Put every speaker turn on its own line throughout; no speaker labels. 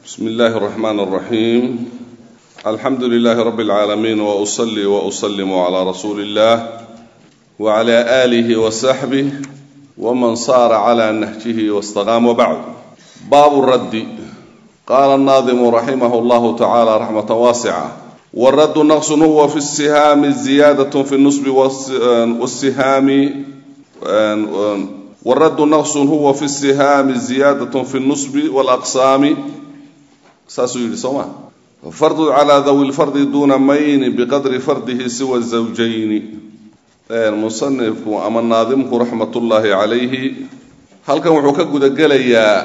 بسم الله الرحمن الرحيم الحمد لله رب العالمين وأصلي وأسلم على رسول الله وعلى آله وصحبه ومن صار على نهجه واستقام وبعد باب الرد قال الناظم رحمه الله تعالى رحمة واسعة والرد نقص هو في السهام زيادة في النصب والسهام والرد نقص هو في السهام زيادة في النصب والأقسام saasuu yidhi soo ma fardu calaa dawi lfardi duuna mayni biqadri fardihi siwa zawjayni musanifku ama naadimku raxmatullaahi calayhi halkan wuxuu ka gudagelayaa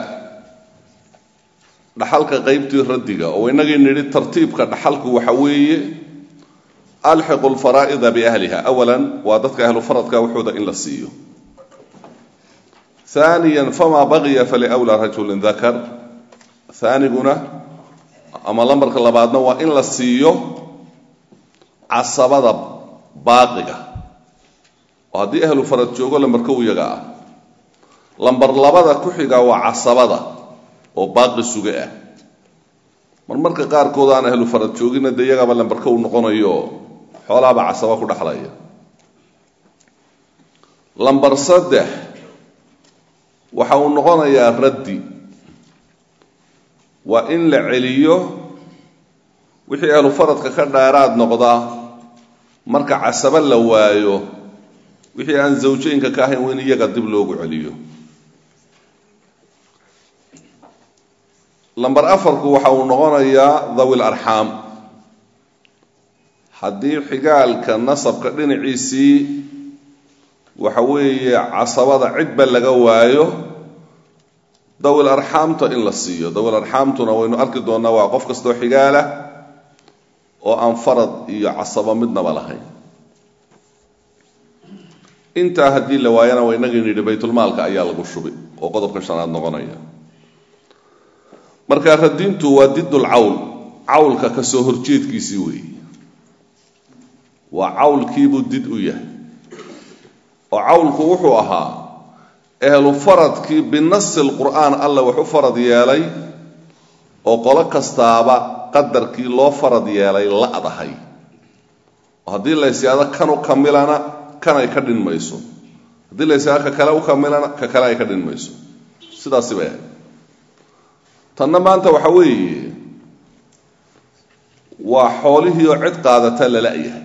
dhaxalka qeybtii raddiga oo inagii nidhi tartiibka dhaxalku waxa weeye alxiqu lfaraa'ida biahliha awalan waa dadka ahlu faradka waxooda in la siiyo haaniya famaa baqiya faliwlaa rajulin dakar haaniguna ama lambarka labaadna waa in la siiyo casabada baaqiga oo haddii ahlu farad joogo lambarka u yaga ah lambar labada ku xiga waa casabada oo baaqi suge ah marmarka qaarkood aan ahlu farad joogina dee iyagaaba lambarka u noqonayo xoolaaba casaba ku dhexlaya lambar saddex waxa uu noqonayaa raddi waa in la celiyo wixii ahlu faradka ka dheeraad noqda marka casabo la waayo wixii aan zawjeynka ka ahayn waa in iyaga dib loogu celiyo lamber afarku waxa uu noqonayaa dhawil arxaam haddii xigaalka nasabka dhinaciisii waxa weeye casabada cidba laga waayo dawil arxaamta in la siiyo dawil arxaamtuna waynu arki doonnaa waa qof kastoo xigaalah oo aan farad iyo casabo midnaba lahayn intaa haddii la waayana waa inagii nidhi baytulmaalka ayaa lagu shubi oo qodobka shanaad noqonaya marka radintu waa didul cawl cawlka kasoo horjeedkiisii weeye waa cawlkiibuu did u yahay oo cawlku wuxuu ahaa ehlu faradkii binasi lqur'aan alla wax u farad yeelay oo qolo kastaaba qadarkii loo farad yeelay la-dahay oo haddii laysyado kan u kamilana kan ay ka dhin mayso haddii laysyado ka kale u kamilana ka kale ay ka dhin mayso sidaasi bay ahayd tanna maanta waxa weeye waa xoolihii oo cid qaadata lala-yahay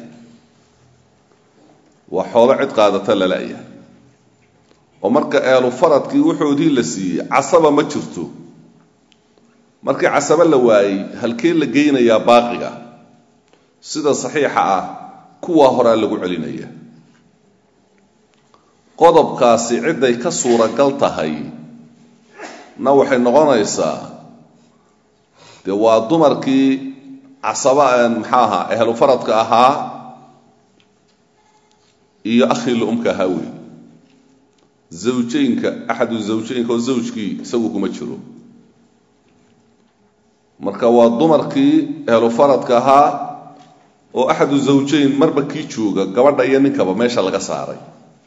waa xoolo cid qaadata lala-yahay oo marka ehlu faradkii wuxoodii la siiyey casaba ma jirto markii casaba la waayey halkee la geynayaa baaqiga sida saxiixa ah kuwaa horaa lagu celinaya qodobkaasi cidday ka suuragal tahay na waxay noqonaysaa dee waa dumarkii casaba maxaa ahaa ehlu faradka ahaa iyo akhii la-umka ahaa wey zawjeynka axadu zawjeynka oo zawjkii isagu kuma jiro marka waa dumarkii ehlu faradka ahaa oo axadu zawjeyn marba kii jooga gabadha iyo ninkaba meesha laga saaray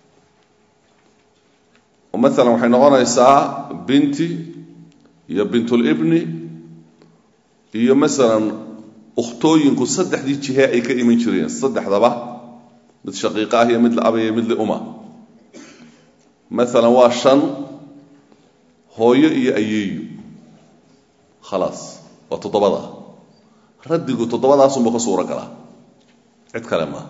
oo maalan waxay noqonaysaa binti iyo bintulibni iyo masalan ukhtooyinku saddexdii jihe ay ka iman jireen saddexdaba mid shaqiiqa ah iyo mid la aba iyo mid liuma maalan waa shan hooyo iyo ayeeyo khalaas waa toddobada raddigu toddobadaasunba ka suuro galaa cid kale maaha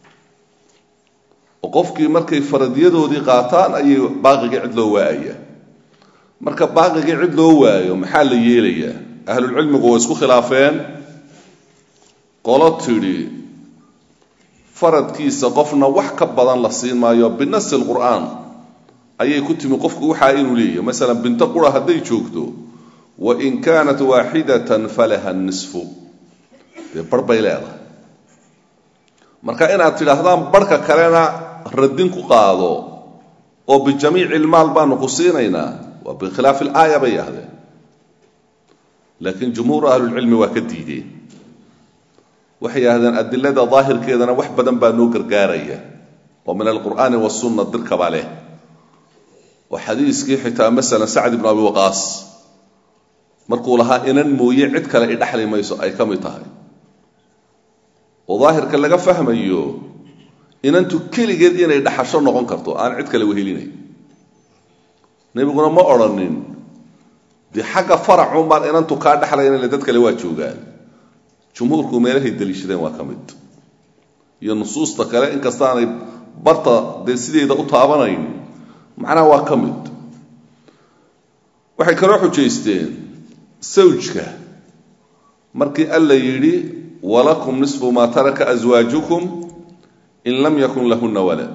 oo qofkii markay faradyadoodii qaataan ayay baaqigii cid loo waayaya marka baaqigii cid loo waayo maxaa la yeelayaa ahlulcilmigu way isku khilaafeen qolo tidhi faradkiisa qofna wax ka badan la siin maayo binasi lqur'aan ayay ku timi qofku waxaa inuu leeyahy masalan binto qura hadday joogto wain kaanat waaxidatan falaha nisfu dee bar bay leedahay marka inaad tidhaahdaan barhka kalena radin ku qaado oo bijamiici ilmaal baanu ku siinaynaa waa bikhilaafi ilaaya bay yahdeen laakiin jumhuur ahlulcilmi waa ka diideen waxay yidhahdeen adilada daahirkeedana wax badan baa noo gargaaraya oo min alqur'aani wasunna dirkaba leh oo xadiiskii xitaa masalan sacd ibnu abi waqaas markuu lahaa inan mooye cid kale i dhexli mayso ay ka mid tahay oo daahirka laga fahmayo inantu keligeed inay dhaxasho noqon karto aan cid kale wehelinayn nebiguna ma odrhanin dee xagga faracun baan inantu kaa dhexlaynale dad kale waa joogaan jumhuurku meelahay daliishadeen waa ka mid iyo nusuusta kale inkastaanay barta dee sideeda u taabanayn macnaha waa ka mid waxay kaloo xujaysteen sawjka markii alla yidhi walakum nisfu maa taraka aswaajukum in lam yakun lahuna walad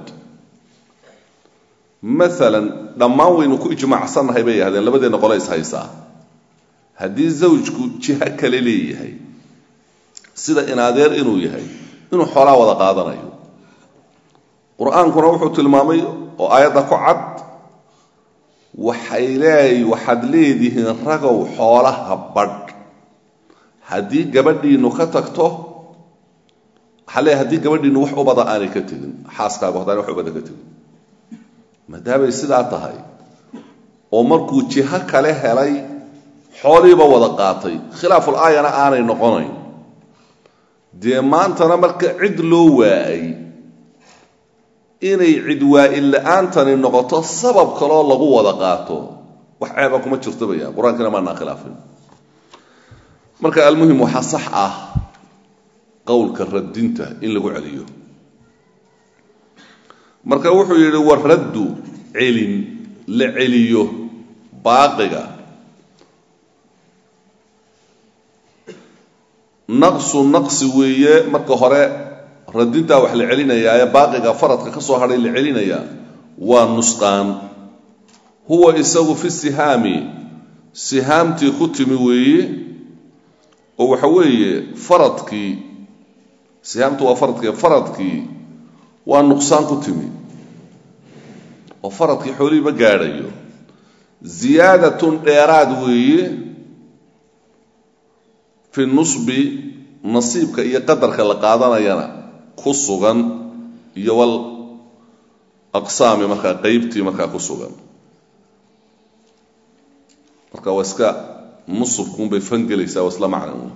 maalan dhammaan waynu ku ijmaacsannahay bay yahdeen labadeenna qole is haysaa haddii zawjku jiho kale leeyahay sida inadeer inuu yahay inuu xoolaa wada qaadanayo qur-aankuna wuxuu tilmaamay oo aayadda ku cad waxay leey waxaad leedihiin ragow xoolaha badh haddii gabadhiinu ka tagto waxaa leeyahy haddii gabadhiinu wax ubada aanay ka tegin xaaskaagu haddaanay wax ubada ka tegin maadaamay sidaa tahay oo markuu jiho kale helay xooliiba wada qaatay khilaaful aayana aanay noqonayn dee maantana marka cid loo waayay inay cid waa-in la-aantani noqoto sabab kaloo lagu wada qaato wax ceeba kuma jirto baya qur-aankina maanaa khilaafin marka almuhim waxaa sax ah qowlka radinta in lagu celiyo marka wuxuu yidhi waraddu celin la celiyo baaqiga naqsu naqsi weeye marka hore radintaa wax la celinayaa ee baaqiga faradka ka soo hadhay la celinayaa waa nusqaan huwa isagu fi sihaami sihaamtii ku timi weeye oo waxa weeye faradkii sihaamtu waa faradkii faradkii waa nuqsaan ku timi oo faradkii xoolihii ma gaadhayo ziyaadatun dheeraad weeye fi nusbi nasiibka iyo qadarka la qaadanayana ku sugan iyo wal aqsaami markaa qeybtii markaa ku sugan marka waa iska nusubkuunbay fangelaysaa waa isla macna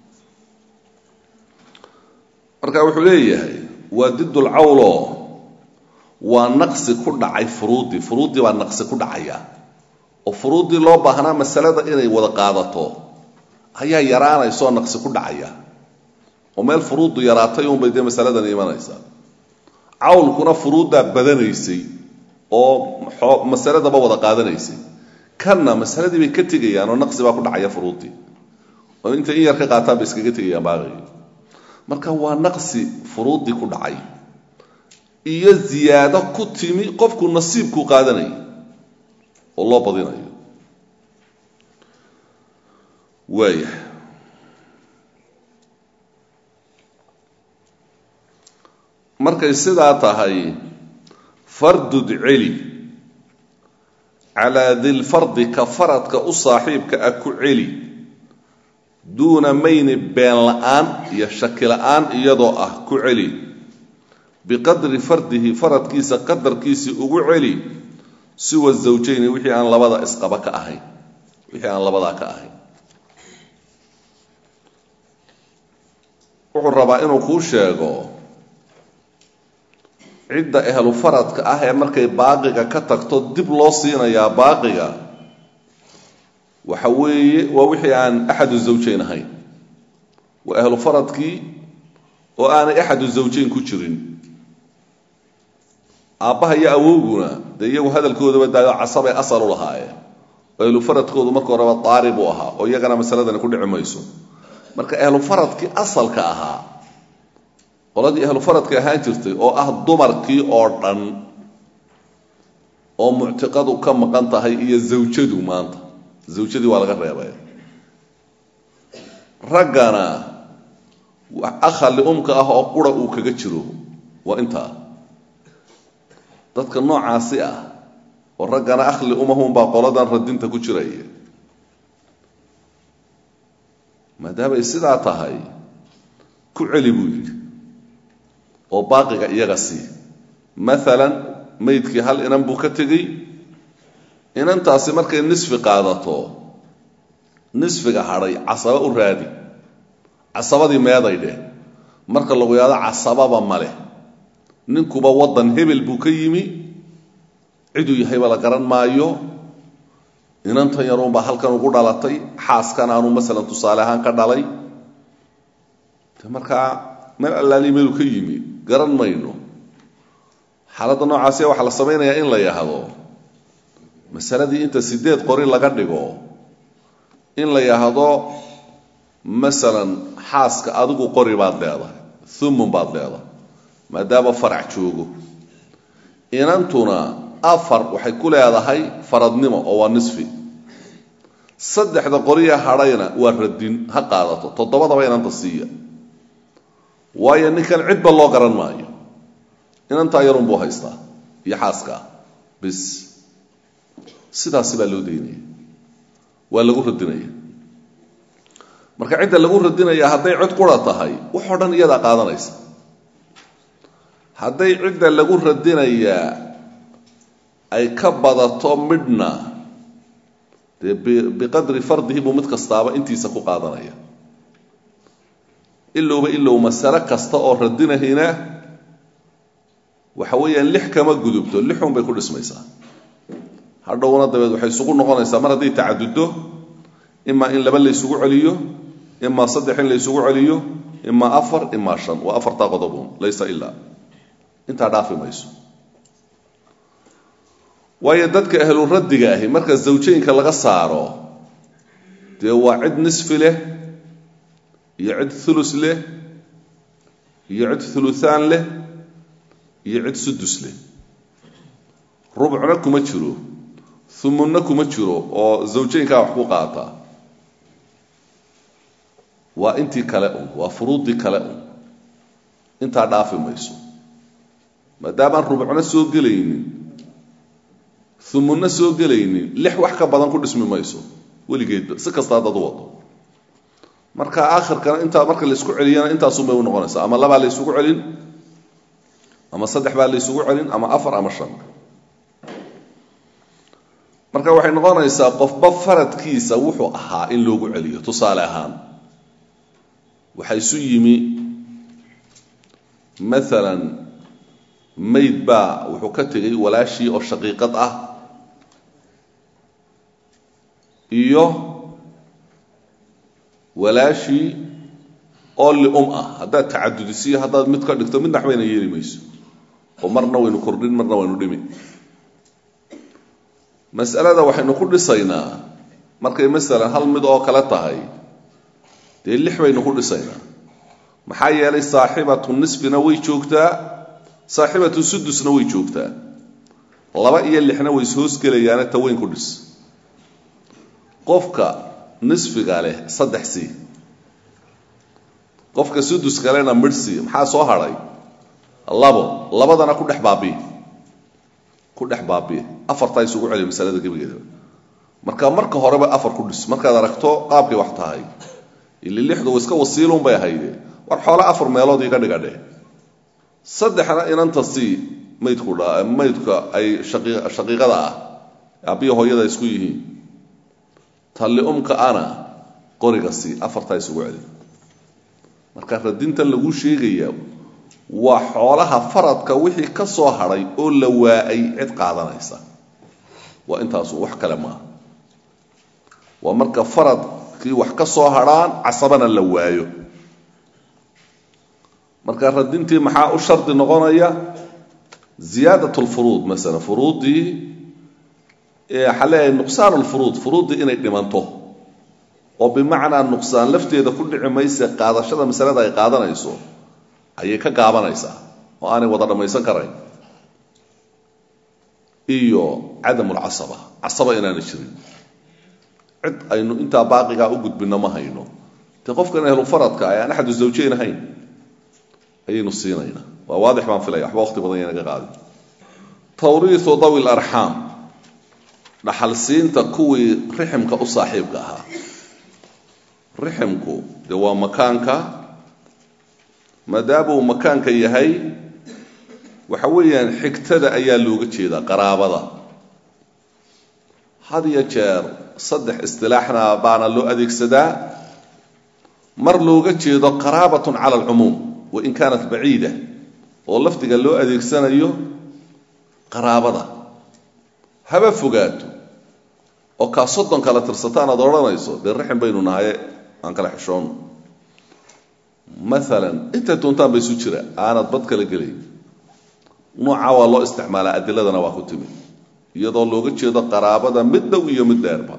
marka wuxuu leeyahay waa didul cawlo waa naqsi ku dhacay furuuddii furuuddii baa naqsi ku dhacaya oo furuuddii loo baahnaa masalada inay wada qaadato ayaa yaraanaysoo naqsi ku dhacaya oo meel furuuddu yaraatay unbay dee masaladan imanaysaa cawlkuna furuuddaa badanaysay oo masaladaba wada qaadanaysay kanna masaladii bay ka tegayaan oo naqsi baa ku dhacaya furuuddii oo intay in yar ka qaataan bay iskaga tegayaan baaqigii marka waa naqsi furuuddii ku dhacay iyo ziyaado ku timi qofku nasiibkuu qaadanayay oo loo badinayo waaya markay sidaa tahay fardud celi calaa dilfardi ka faradka u saaxiibka ah ku celi duuna mayni been la-aan iyo shaki la-aan iyadoo ah ku celi biqadri fardihi faradkiisa qadarkiisii ugu celi siwa zawjayni wixii aan labada isqaba ka ahayn wixii aan labadaa ka ahayn wuxuu rabaa inuu kuu sheego cidda ehlu faradka ah ee markay baaqiga ka tagto dib loo siinayaa baaqiga waxa weeye waa wixii aan axadu zawjayn ahayn waa ahlu faradkii oo aanay axadu zawjayn ku jirin aabbaha iyo awowguna dee iyagu hadalkoodaba daayo casabay asal u lahaayeen oo ahlu faradkoodu marka horeba daari buu ahaa oo iyagana masaladani ku dhici mayso marka ahlu faradkii asalka ahaa qoladii ahlu faradka ahaan jirtay oo ah dumarkii oo dhan oo muctiqadu ka maqan tahay iyo zawjadu maanta zawjadii waa laga reebay raggana akhali umka ah oo qura uu kaga jiro waa intaa dadka noocaasi ah oo raggana akhli umahunbaa qoladan radinta ku jiraya maadaamay sidaa tahay ku celi buu yidhi oo baaqiga iyaga sii maalan maydkii hal inan buu ka tegey inantaasi markay nisfi qaadato nisfiga hadhay casaba u raadi casabadii meeday dheh marka lagu yahdo casababa maleh ninkuba waddan hebel buu ka yimi ciduu yahayba la garan maayo inantan yaruunbaa halkan ugu dhalatay xaaskan aanu masalan tusaale ahaan ka dhalay de markaa meel allaali meeluu ka yimi garan mayno xaaladda noocaasiya waxaa la samaynayaa in la yahdo masaladii inta sideed qori laga dhigo in la yahdo masalan xaaska adigu qori baad leedahay thumun baad leedahay maadaama farac joogo inantuna afar waxay ku leedahay faradnimo oo waa nisfi saddexda qoriya hadhayna waa radin ha qaadato toddobadaba inanta siiya waayo ninkan cidba loo garan maayo inantaa yarun buu haystaa iyo xaaskaa bis sidaasi baa loo daynaya waa lagu radinaya marka cidda lagu radinaya hadday cid qura tahay waxoo dhan iyadaa qaadanaysa hadday cidda lagu radinayaa ay ka badato midhna dee biqadri fardihi buu mid kastaaba intiisa ku qaadanaya ilowba ilow masale kasta oo radinahina waxa weeyaan lix kama gudubto lixun bay ku dhismaysaa hadhowna dabeed waxay isugu noqonaysaa mar hadday tacaduddo imaa in laba la ysugu celiyo imaa saddex in la ysugu celiyo imaa afar imaa shan waa afartaa qodobun laysa ilaa intaa dhaafi mayso waayo dadka ahlu raddiga ahi marka zawjooyinka laga saaro dee waa cid nisfi leh iyo cid thulus leh iyo cid thuluthaan leh iyo cid sudus leh rubcna kuma jiro humunna kuma jiro oo zawjooyinkaa wax ku qaata waa intii kale un waa furuuddii kale un intaa dhaafi mayso maadaamaan rubcna soo gelaynin humunna soo gelaynin lix wax ka badan ku dhismi mayso weligeedba si kasta haddaad u wado marka aakhirkana intaa marka la isku celiyana intaasun bay u noqonaysaa ama labaa la ysugu celin ama saddex baa la ysugu celin ama afar ama shan marka waxay noqonaysaa qofba faradkiisa wuxuu ahaa in loogu celiyo tusaale ahaan waxaa isu yimi maalan mayd baa wuxuu ka tegay walaashii oo shaqiiqad ah iyo walaashii oo lium ah haddaad tacadudisiyo haddaad mid ka dhigto midna waxbayna yeeli mayso oo marna waynu kordhin marna waynu dhimi mas'alada waxaynu ku dhisaynaa markay masalan hal mid oo kale tahay dee lix baynu ku dhisaynaa maxaa yeelay saaxibatu nisfina way joogtaa saaxibatu sudusna way joogtaa laba iyo lixna way ishoosgelayaane ta weyn ku dhis qofka nisfiga leh saddex sii qofka suduska lehna midh sii maxaa soo hadhay labo labadana ku dhex baabi'i ku dhex baabi'i afartaa isugu celiya masalada gebigeeda marka marka horeba afar ku dhis markaad aragto qaabkay wax tahay ili lixdu iska wasiilun bay ahayde war xoole afar meelood iga dhiga dheh saddexna inanta sii maydku dha maydka ay shaqiiqada ah aabbiya hooyada isku yihiin talli umka ana qoriga sii afartaa isugu celi marka radintan lagu sheegaya waa xoolaha faradka wixii ka soo hadhay oo la waa-ay cid qaadanaysa waa intaasu wax kale maaha waa marka faradkii wax ka soo hadhaan casabana la waayo marka radintii maxaa u shardi noqonaya ziyaadat lfuruud masala furuuddii waxaa leeyahay nuqsaan lfuruud furuuddii inay dhimanto oo bimacnaa nuqsaan lafteeda ku dhici mayse qaadashada masalada ay qaadanayso ayay ka gaabanaysaa oo aanay wada dhammaysan karayn iyo cadam lcasaba casaba inaana jirin cid aynu intaa baaqigaa u gudbinno ma hayno dee qofkan ahlu faradka ay aan axadu zawjeyn ahayn ayaynu siinaynaa waa waadix baan filaya waxba waqti badan yanaga qaadin tawriiu dawi larxaam dhaxalsiinta kuwii riximka u saaxiibka ahaa riximku dee waa makaanka maadaamuu makaanka yahay waxa weeyaan xigtada ayaa looga jeedaa qaraabada had iyo jeer saddex istilaaxna baana loo adeegsadaa mar looga jeedo qaraabatun cala alcumuum wain kaanat baciida oo lafdiga loo adeegsanayo qaraabada haba fogaato oo kaa soddon kala tirsataan aad odhanayso dee raxim baynu nahaye aan kala xishoono maalan intay doontaan ba isu jira aanad bad kala gelay noocaa waa loo isticmaalaa adiladana waa ku timi iyadoo looga jeedo qaraabada mid dhow iyo mid dheerba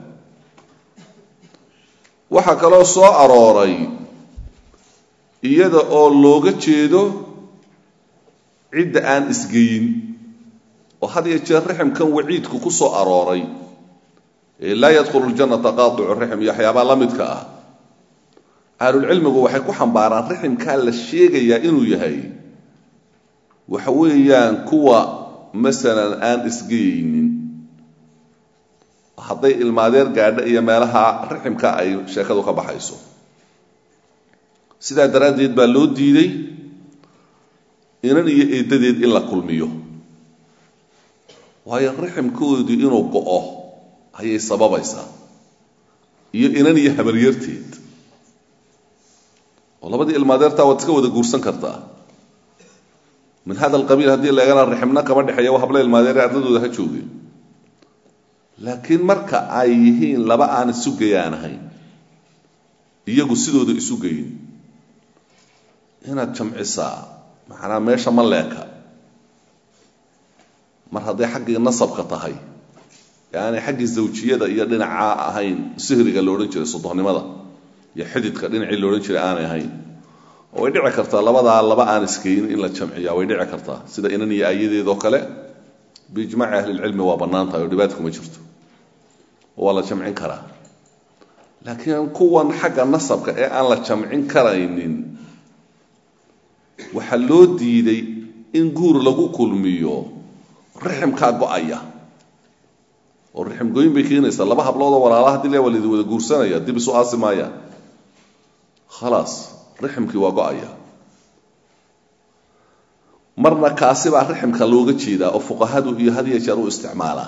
waxaa kaloo soo arooray iyada oo looga jeedo cidda aan isgeyin oo had iyo jeer raximkan waciidku ku soo arooray ee laa yadkhulu ljannata qaadicu raxim iyo waxyaabaa la midka ah ahlulcilmigu waxay ku xambaaraan raximkaa la sheegayaa inuu yahay waxa weeyaan kuwa masalan aan isgeyeynin hadday ilmaadeer gaadha iyo meelaha raximka ay sheekadu ka baxayso sidaa daraaddeed baa loo diiday inan iyo eeddadeed in la kulmiyo waayo raximkoodii inuu go-o ayay sababaysaa iyo inan iyo habaryarteed oo labadii ilmaadeertaa waad iska wada guursan kartaa min hada alqabiil haddii laegana raximna kama dhexeeya wa habla ilmaadeere ardadooda ha joogeen laakiin marka ay yihiin laba aan isugayaan ahayn iyagu sidooda isugayin inaad jamcisaa macnaa meesha ma leeka mar hadday xaggii nasabka tahay ee aanay xaggii zawjiyada iyo dhinacaa ahayn sihriga la odhan jiray sodohnimada iyo xididka dhinacii la odhan jiray aanay ahayn oo way dhici kartaa labadaa laba aan iskayin in la jamciyaa way dhici kartaa sida inan iyo ayadeedoo kale biijmaaci ahlilcilmi waa bannaan tahay oo dhibaata kuma jirto waa la jamcin karaa laakiin kuwan xagga nasabka ee aan la jamcin karaynin waxaa loo diiday in guur lagu kulmiyo riximkaa go-aya oo rixim gooyin bay keenaysaa laba habloodoo walaala hadii le waa laidi wada guursanaya dib isu aasi maayaan khalaas riximkii waa go-aya marna kaasi baa riximka looga jeedaa oo fuqahadu iyo had iyo jeer u isticmaalaan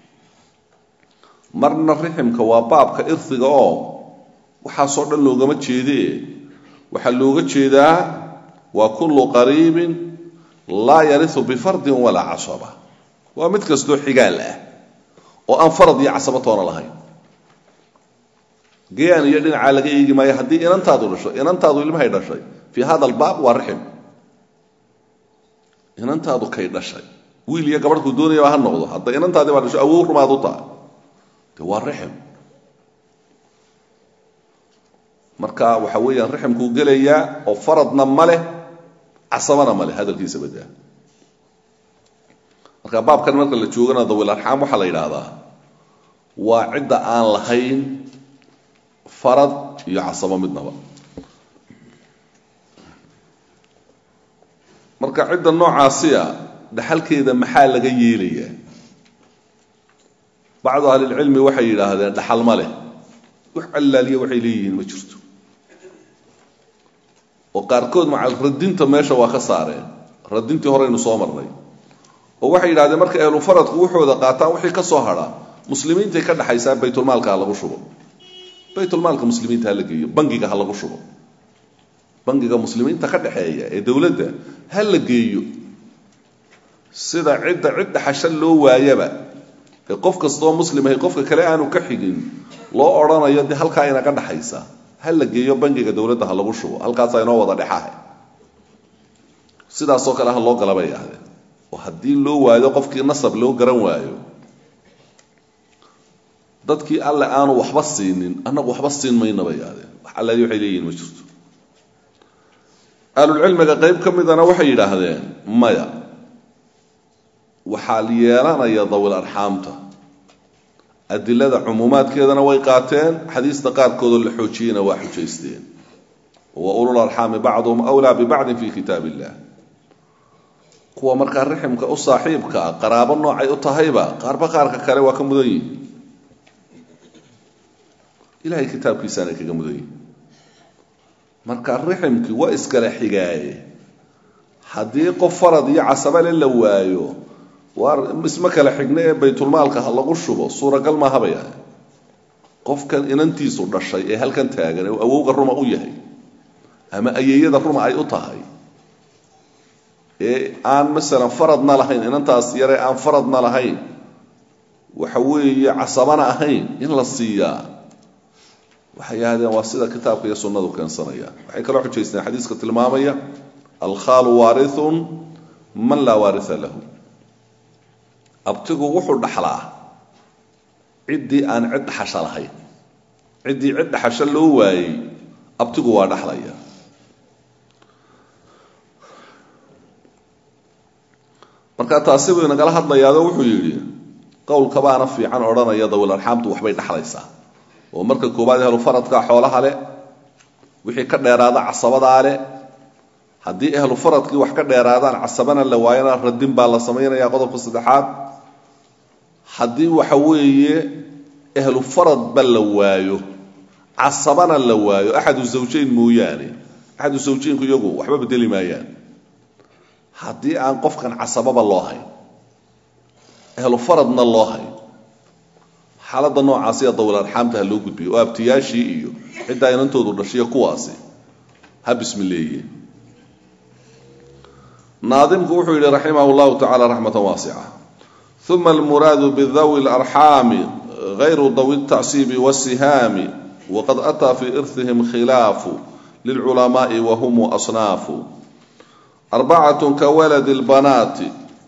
marna riximka waa baabka irdiga oo waxaasoo dhan loogama jeedee waxaa looga jeedaa waa kullu qariibin laa yariu bifardin walaa casaba waa mid kastoo xigaal ah oo aan farad iyo casaba toona lahayn gayaan iyo dhinacaa laga eegi maayo haddii inantaadu dhasho inantaadu ilmahay dhashay fii hada albaab waa rixim inantaadu kay dhashay wiil iyo gabadhkuu doonayaba ha noqdo hadda inantaadii baa dhasho awow rumaad u taha de waa rixim marka waxa weeyaan riximkuu gelayaa oo faradna ma leh casabana ma leh hadalkiisa badaa marka baabkan marka la joogana dawil arxaam waxaa la yidhaahdaa waa cidda aan lahayn farad iyo casabo midnaba marka cidda noocaasiya dhaxalkeeda maxaa laga yeelayaa bacdu ahlilcilmi waxay yidhaahdeen dhaxal ma leh wax allaaliya waxay leeyihiin ma jirto oo qaarkood maca radinta meesha waa ka saareen radintii horeynu soo marnay oo waxay yidhahdeen marka ahlu faradku wuxooda qaataan wixii ka soo hadha muslimiintay ka dhaxaysaa baytulmaalka ha lagu shubo baytulmaalka muslimiinta ha la geeyo bangiga ha lagu shubo bangiga muslimiinta ka dhexeeya ee dowladda ha la geeyo sida cidda cid dhaxasho loo waayaba ee qof kastoo muslimahay qofka kale aanu ka xigin loo odhanayo dee halkaa inaga dhaxaysa ha la geeyo bangiga dowladda ha lagu shubo halkaasaa inoo wada dhexaha sidaasoo kale ha loo gala bay yidhahdeen oo haddii loo waayo qofkii nasab loo garan waayo dadkii alle aanu waxba siinin annagu waxba siin mayna bay yidhahdeen wax allaali waxay leeyihin ma jirto ahlulcilmiga qayb ka midana waxay yidhaahdeen maya waxaa yeelanaya dawil arxaamta adilada cumuumaadkeedana way qaateen xadiista qaarkoodoo la xoojiyeyna waa xujaysteen wa ulul arxaami bacduhum wlaa bibacdin fi kitaab illah kuwa markaa riximka u saaxiibka ah qaraabo noocay u tahayba qaarba qaarka kale waa ka mudan yihin ilahay kitaabkiisaanay kaga mudan yihin marka riximkii waa iskala xigaaye haddii qof farad iyo casabale la waayo waa isma kala xigna ee baytulmaalka ha lagu shubo suuragal maahabay ahay qofkan inantiisu dhashay ee halkan taagan ee awowga ruma u yahay ama ayeeyada ruma ay u tahay ee aan masalan faradna lahayn inantaas yare aan faradna lahayn waxa weeye casabana ahayn in la siiyaa waxay yidhahdeen waa sida kitaabka iyo sunnadu keensanaya waxay kaloo xujaysteen xadiiska tilmaamaya alkhaalu waarithun man laa waaritha lahu abtigu wuxuu dhaxlaa ciddii aan cid dhaxasho lahayn ciddii cid dhaxasho loo waayey abtigu waa dhaxlaya marka taasi buu inagala hadlayaado wuxuu yidhi qowlkabaana fiican odhanaya dawil arxaamtu waxbay dhaxlaysaa oo marka koowaad ehlu faradka xoolaha leh wixii ka dheeraada casabadaa leh haddii ehlu faradkii wax ka dheeraadaan casabana la waayana radin baa la samaynaya qodobka saddexaad haddii waxa weeye ehlu faradba la waayo casabana la waayo axadu zawjayn mooyaane axadu zawjaynku iyagu waxba bedeli maayaan haddii aan qofkan casababa loo hayn ehlu faradna loo hayn xaaladda noocaasiya dawil arxaamta ha loo gudbiyo oo abtiyaashii iyo ciddaa inantoodu dhashiyo kuwaasi ha bismileeye naadimku wuxuu yidhi raximah llahu tacala raxmatan waasica uma almuraadu bidawi larxaami gayru dawi ltacsiibi wasihaami waqad ataa fii irhihim khilaafu lilculamaai wahum asnaafu arbacatu kawaladi lbanaati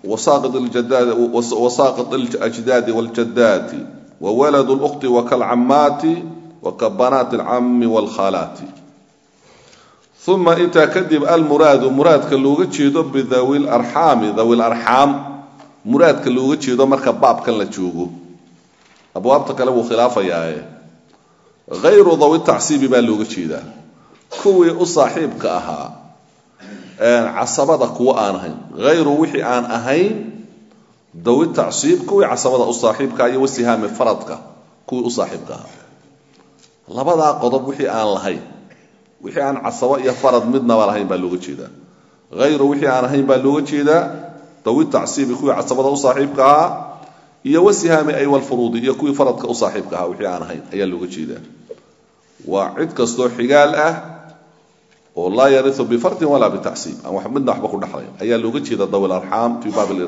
wasaaqid اljdaadi wاljadaati wawalad اlأkhti wakalcamaati wakabanaati اlcami wاlkhalaati uma intaa kadib almuraadu muraadka looga jeedo bidawi larxaami dawi larxaam muraadka looga jeedo marka baabkan la joogo abwaabta kale wuu khilaafayaae hayru dawi tacsiibi baa looga jeedaa kuwii u saaxiibka ahaa casabada kuwa aan ahayn hayru wixii aan ahayn dawi tacsiib kuwii casabada u saaxiibka iyo wasihaami faradka kuwii u saaxiibka ahaa labadaa qodob wixii aan lahayn wixii aan casabo iyo farad midnaba lahayn baa looga jeedaa hayru wixii aan ahayn baa looga jeedaa dawi tacsiibi kuwii casabada u saaxiibka ahaa iyo wasihaami ay walfuruudi iyo kuwii faradka u saaxiibka ahaa wixii aan ahayn ayaa looga jeedaa waa cid kastoo xigaal ah oo laa yariu bifardin walaa bitacsiib aan wax midna waxba ku dhexlayn ayaa looga jeeda dawil arxaam fii baab ir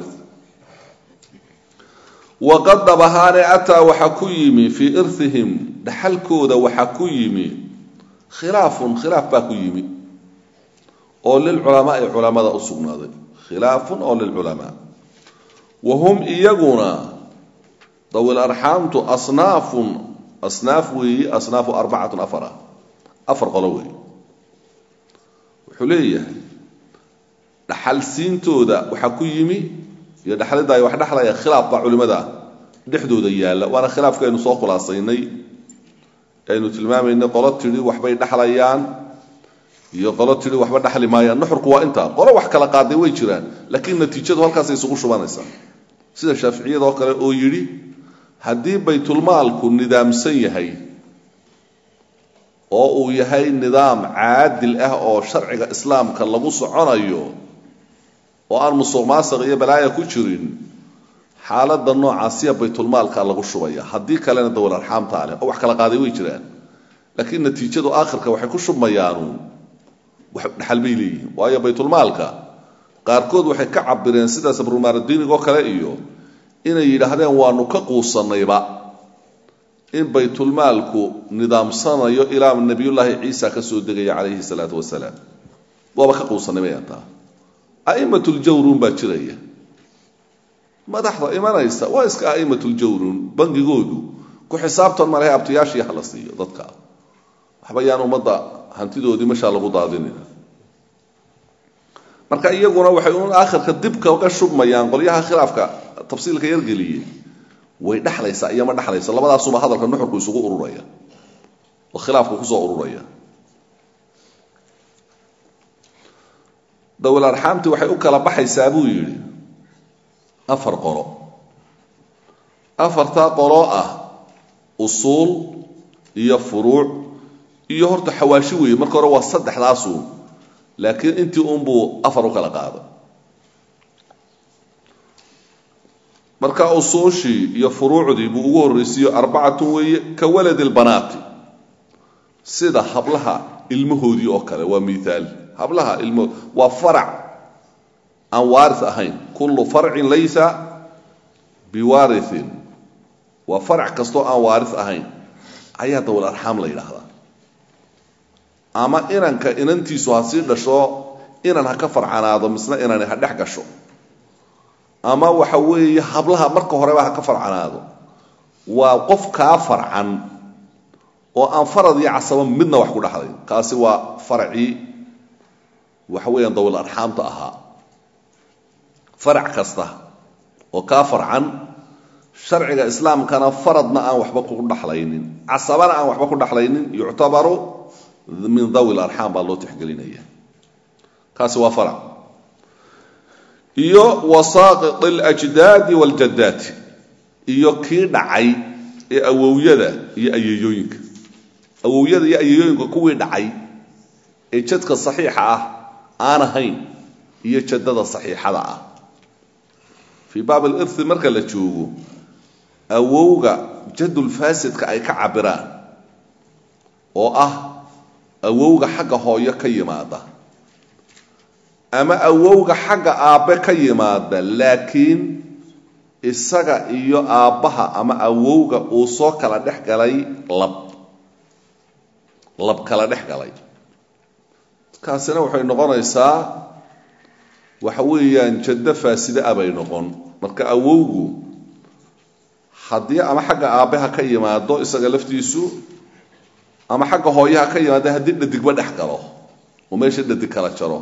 waqad dhabahaane ataa waxaa ku yimi fii irihim dhaxalkooda waxaa ku yimi khilaafun khilaaf baa ku yimi oo lilculamaai culamada u sugnaaday khilaafun oo lilculamaa wa hum iyaguna dawil arxaamtu asnaafun asnaaf weeyi asnaafu arbacatun afara afar qolo weeye wuxuu leeyahay dhaxalsiintooda waxaa ku yimi iyo dhaxlidda ay wax dhexlaya khilaaf baa culimada dhexdooda yaalla waana khilaafka aynu soo khulaasaynay aynu tilmaamaynay qolo tidhi waxbay dhexlayaan iyo qolo tidhi waxba dhexli maayaan nuxurku waa intaa qolo wax kala qaaday way jiraan laakiin natiijadu halkaasay isugu shubanaysaa sida shaaficiyada oo kale oo yidhi haddii baytulmaalku nidaamsan yahay oo uu yahay nidaam caadil ah oo sharciga islaamka lagu soconayo oo aan musuq maasiq iyo balaaya ku jirin xaaladda noocaasiya baytulmaalka lagu shubaya haddii kalena dawal arxaamtaa leh oo wax kala qaaday way jiraan laakiin natiijadu aakhirka waxay ku shubmayaanu wax dhaxal bay leeyihiin waayo baytulmaalka qaarkood waxay ka cabireen sida sabrumaaradiinigoo kale iyo inay yidhaahdeen waanu ka quusanayba in baytulmaalku nidaamsanayo ilaa nabiyullaahi ciisa ka soo degaya calayhi salaatu wasalaam waaba ka quusanay mayataa a'imatuljawruun baa jiraya madaxda imanaysa waa iska a'imatuljawruun bangigoodu ku xisaabtan malehe abtiyaashii hala siiyo dadka waxba yaan ummadda hantidoodii meshaa lagu daadinina marka iyaguna waxay un aakhirka dib kaga shubmayaan qolyaha khilaafka tafsiilka yargeliyey way dhexlaysaa iyo ma dhexlaysa labadaasuba hadalka nuxurku isugu ururaya oo khilaafku kusoo ururaya dawil arxaamti waxay u kala baxaysaa buu yidhi afar qolo afartaa qolo ah usuul iyo furuuc iyo horta xawaashi weeye marka hore waa saddexdaasuun laakiin intii unbuu afar u kala qaado marka usuushii iyo furuucdii buu ugu horraysiiyo arbacatun weeye ka waladi lbanaati sida hablaha ilmahoodii oo kale waa miaal hablaha ilmahood waa farac aan waaris ahayn kullu farcin laysa biwaariin waa farac kastoo aan waaris ahayn ayaa dawal arxaam la yidhaahdaa ama inanka inantiisu ha sii dhasho inan ha ka farcanaado misna inani ha dhex gasho ama waxa weeye hablaha marka horeba ha ka farcanaado waa qof kaa farcan oo aan farad iyo casaba midna wax ku dhexlayn kaasi waa faracii waxa weeyaan dawal arxaamta ahaa farac kasta oo kaa farcan sharciga islaamkana faradna aan waxba ku dhexlaynin casabana aan waxba ku dhexlaynin yuctabaru min dawi larxaam baa loo tixgelinaya kaasi waa farac iyo wasaaqit اljdaadi wاljadaati iyo kii dhacay ee awowyada iyo ayeeyooyinka awowyada iyo ayeeyooyinka kuwii dhacay ee jadka saxiixa ah aan ahayn iyo jadada saxiixada ah fii baab alirhi marka la joogo awowga jadulfaasidka ay ka cabiraan oo ah awowga xagga hooyo ka yimaada ama awowga xagga aabbe ka yimaada laakiin isaga iyo aabbaha ama awowga uu soo kala dhex galay lab lab kala dhex galay kaasina waxay noqonaysaa waxa weeyaan jaddo faaside ah bay noqon marka awowgu haddii ama xagga aabbaha ka yimaado isaga laftiisu ama xagga hooyaha ka yimaado haddii dhadigba dhex galo oo meesha dhadig kala jaro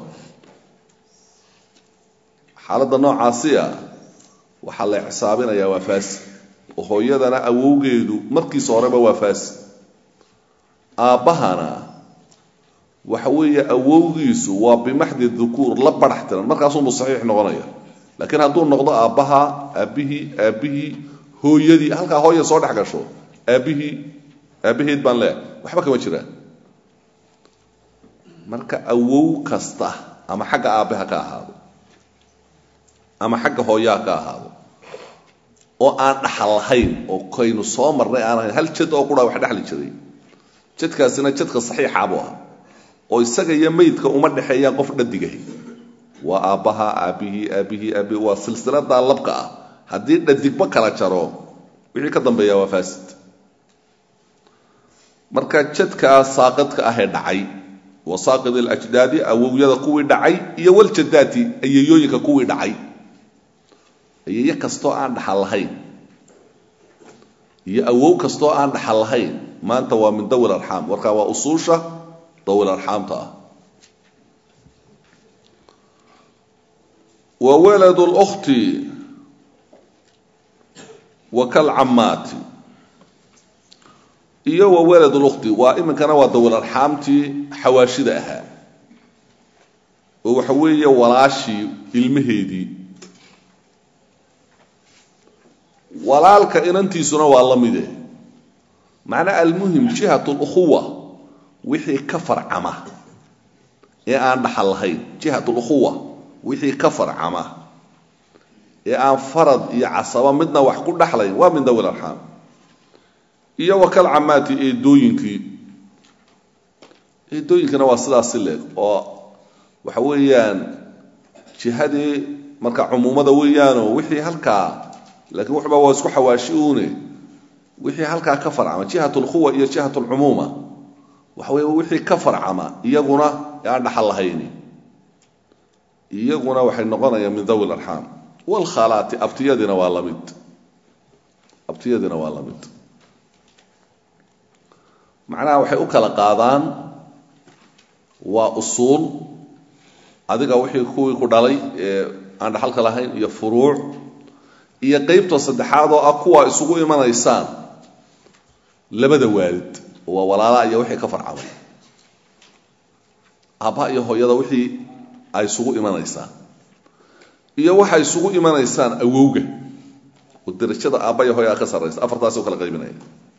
xaaladda noocaasiya waxaa la xisaabinayaa waa faasid oo hooyadana awowgeedu markiisa horeba waa faasid aabbahana waxa weeye awowgiisu waa bimaxdi dukuur la badhax tiran markaasuunbuu saxiix noqonaya laakiin hadduu noqdo aabbaha aabbihii aabbihii hooyadii halkaa hooya soo dhex gasho aabbihii aabbaheed baan leehay waxba kama jiraan marka awow kasta ama xagga aabbaha ka ahaado ama xagga hooyaha ka ahaado oo aan dhaxal lahayn oo kaynu soo marnay aan ahayn hal jad oo qura wax dhexli jiray jadkaasina jadka saxiixa buu ah oo isaga iyo meydka uma dhexeeyaan qof dhadigahi waa aabbaha aabbihii aabbihii aabihi waa silsiladaa labka ah haddii dhadigba kala jaro wixii ka dambeeya waa faasid marka jadkaa saaqidka ahee dhacay wa saaqid alajdaadi awowyada kuwii dhacay iyo waljadaati ayeeyooyinka kuwii dhacay ayeeye kastoo aan dhaxal lahayn iyo awow kastoo aan dhaxal lahayn maanta waa min dawi arxaam markaa waa usuusha dawi arxaamta ah wa walad lkhti wa kalcamaati iyo wa walad lkhti waa iminkana waa dawil arxaamtii xawaashida ahaa oo waxa weeye walaashii ilmaheedii walaalka inantiisuna waa la mide macnaa almuhim jihat lukhuwa wixii ka farcama ee aan dhaxal lahayn jihat lukhuwa wixii ka farcama ee aan farad iyo casaba midna wax ku dhaxlayn waa min dawi arxaam iyo wakal camaati eedooyinkii eedooyinkina waa sidaasi leeg oo waxa weeyaan jihadii marka cumuumada weeyaanoo wixii halkaa laakiin wuxuba waa isku xawaashi uune wixii halkaa ka farcama jihat lkhuwa iyo jihat lcumuuma waxa wey wixii ka farcama iyaguna ee aan dhaxal lahayni iyaguna waxay noqonayaan min dawi larxaam wlkhalaati abtiyadina waa lamid abtiyadina waa lamid macnaha waxay u kala qaadaan waa usuul adiga wixii kuwii ku dhalay ee aan dhaxalka lahayn iyo furuuc iyo qeybta saddexaad oo ah kuwaa isugu imanaysaan labada waalid waa walaalaha iyo wixii ka farcamay aabbaha iyo hooyada wixii ay isugu imanaysaan iyo waxay isugu imanaysaan awowga oo darajada aabba iyo hooyaa ka sarraysa afartaasi u kala qaybinaya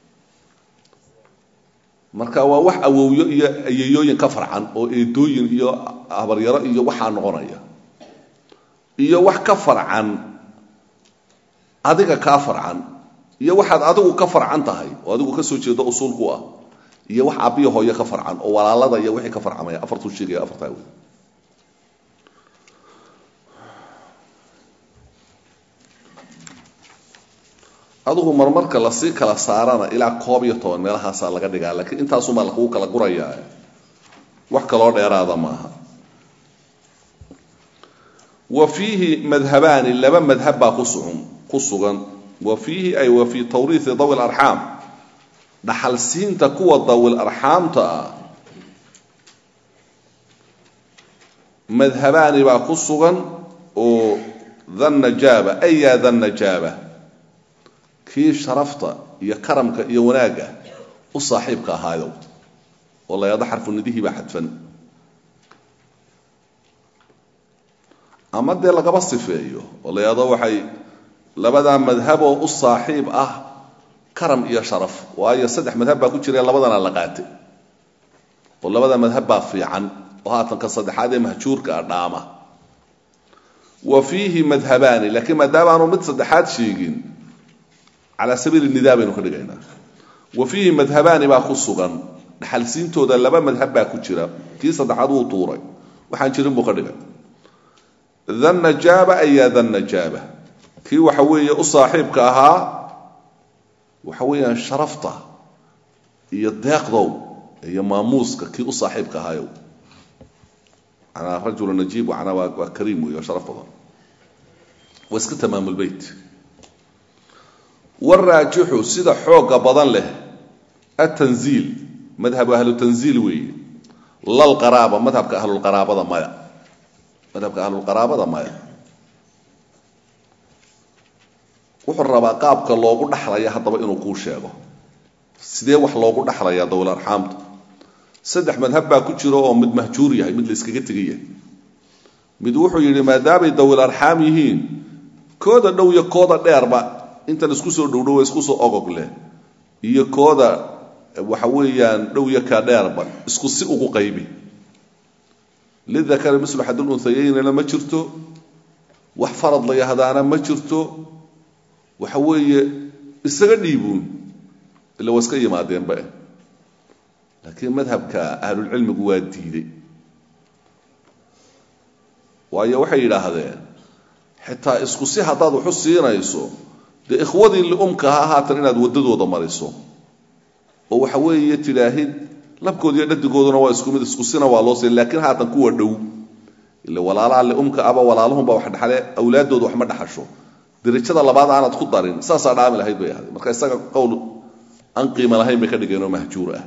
marka waa wax awowyo iyo ayeyooyin ka farcan oo eedooyin iyo habaryaro iyo waxaa noqonaya iyo wax ka farcan adiga kaa farcan iyo waxaad adigu ka farcan tahay oo adigu ka soo jeedo usuulku ah iyo wax aabbiya hooyo ka farcan oo walaalada iyo wixii ka farcamaya afartuu sheegaya afartaa wey adigu marmarka lasii kala saarana ilaa koob iyo toban meelahaasaa laga dhigaa laakiin intaasumaa lakugu kala gurayaa wax kaloo dheeraada maaha wa fiihi madhabaani laba madhab baa kusugan ku sugan wa fiihi ay wa fii tawriihi dawi larxaam dhaxalsiinta kuwa dawil arxaamta ah madhabaani baa ku sugan oo dhannajaaba ay yaa dhannajaaba kii sharafta iyo karamka iyo wanaagga u saaxiibka ahaayow oo la yado xarfu nidihii baa xadfan ama dee lagaba sifeeyo oo la yado waxay labadaa madhaboo u saaxiib ah karam iyo sharaf waayo saddex madhab baa ku jira labadana la qaatay oo labada madhab baa fiican oo haatan ka saddexaad ee mahjuurka ah dhaama wa fiihi madhabaani laakiin maadaama aanu mid saddexaad sheegin calaa sabiili nidaa baynu ka dhigaynaa wa fiihi madhabaani baa ku sugan dhaxalsiintooda laba madhab baa ku jira kii saddexaad wuu tuuray waxaan jirin buu ka dhigay dhannajaaba ayaa dhannajaaba kii waxa weeye u saaxiibka ahaa waxa weeyaan sharafta iyo deeqdow iyo maamuuska kii u saaxiibka ahaayow manaa rajulu najiib manaa waa waa kariim wey oo sharaf badan waa iska tamaamulbeyt waraajixu sida xooga badan leh atanziil madhabu ahlu tanziil weeye lalqaraaba madhabka ahlulqaraabada maya madhabka ahlulqaraabada maya wuxuu rabaa qaabka loogu dhaxlaya haddaba inuu kuu sheego sidee wax loogu dhaxlayaa dawil arxaamta saddex madhab baa ku jiro oo mid mahjuur yahay mid la iskaga tegay yahay mid wuxuu yidhi maadaamay dawil arxaam yihiin kooda dhow iyo kooda dheerba intan isku soo dhowdhow isku soo ogog leh iyo kooda waxa weeyaan dhow iyo ka dheerba isku si ugu qaybi lidakari mislu xadul unhayeynana ma jirto wax farad la yahdaana ma jirto waxa weeye isaga dhiibuun ila waa iska yimaadeenba eh laakiin madhabka ahlulcilmigu waa diiday waayo waxay yidhaahdeen xitaa isku si haddaad waxu siinayso dee ikhwadii liumka ha haatan inaad waddadooda mariso oo waxa weeye tidhaahid labkood iyo dhadigooduna waa isku mid isku sina waa loo siin laakiin haatan kuwa dhow ila walaalaha liumka aba walaalahunba wax dhaxle awlaaddooda wax ma dhaxasho darajada labaad aanad ku darin saasaa dhaami lahayd bay ahaday marka isaga qowl aan qiimo lahayn bay ka dhigeen oo mahjuur ah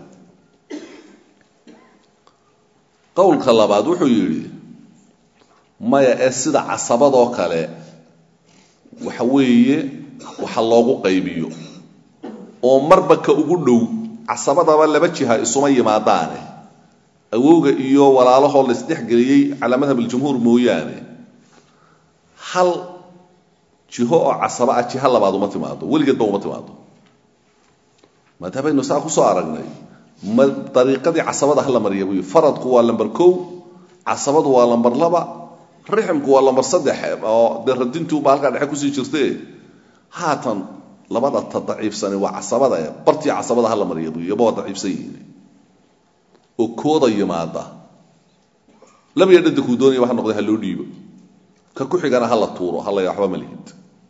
qowlka labaad wuxuu yidhi maya ee sida casabadoo kale waxa weeye waxa loogu qaybiyo oo marba ka ugu dhow casabadaba laba jiha isuma yimaadaane awowga iyo walaalahoo laisdhexgeliyey calaa madhab aljumhuur mooyaane hal jiho oo casaba ah jiho labaad uma timaado weligeedba uma timaado maadaamaaynu saa kusoo aragnay ma dariiqadii casabada hala mariya buy faradku waa lamber kow casabadu waa lamber laba riximku waa lamber saddex oo dee radintuuba halkaa dhexe kusii jirte haatan labada ta daciifsani waa casabada bartii casabada hala mariya buy iyaba waa daciifsan yihiin oo kooda yimaada labiya dhadakuu doonayaba ha noqday ha loo dhiibo ka ku xigana hala tuuro hala waxba ma lihid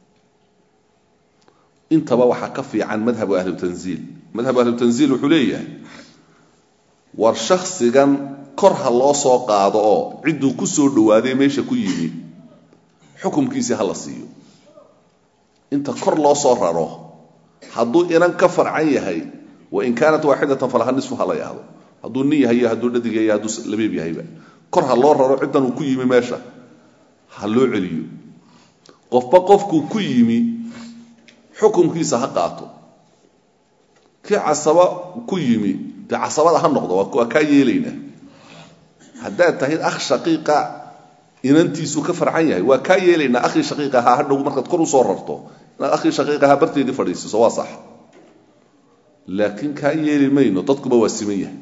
intaba waxaa ka fiican madhabu ahlu tanziil madhabu ahlu tanziil wuxuu leeyahay war shaksigan kor ha loo soo qaado oo cidduu ku soo dhowaaday meesha ku yimi xukumkiisii ha la siiyo inta kor loo soo raro hadduu inan ka farcan yahay wain kaanat waaxidatan falaha nisfu ha la yahdo hadduu nin yahay iyo hadduu dhadig yahay hadduu labeeb yahayba kor ha loo raro ciddan uu ku yimi meesha ha loo celiyo qofba qofkuu ku yimi xukumkiisa ha qaato kii casaba ku yimi dee casabada ha noqdo waa kaa yeelaynaa haddaad tahayd akh shaqiiqa inantiisuu ka farcan yahay waa kaa yeelaynaa akhii shaqiiqa ahaa hadhow markaad kor usoo rarto inaad akhii shaqiiq ahaa barteedii fadhiisiiso waa sax laakiin kaa yeeli mayno dadkuba waa siman yahay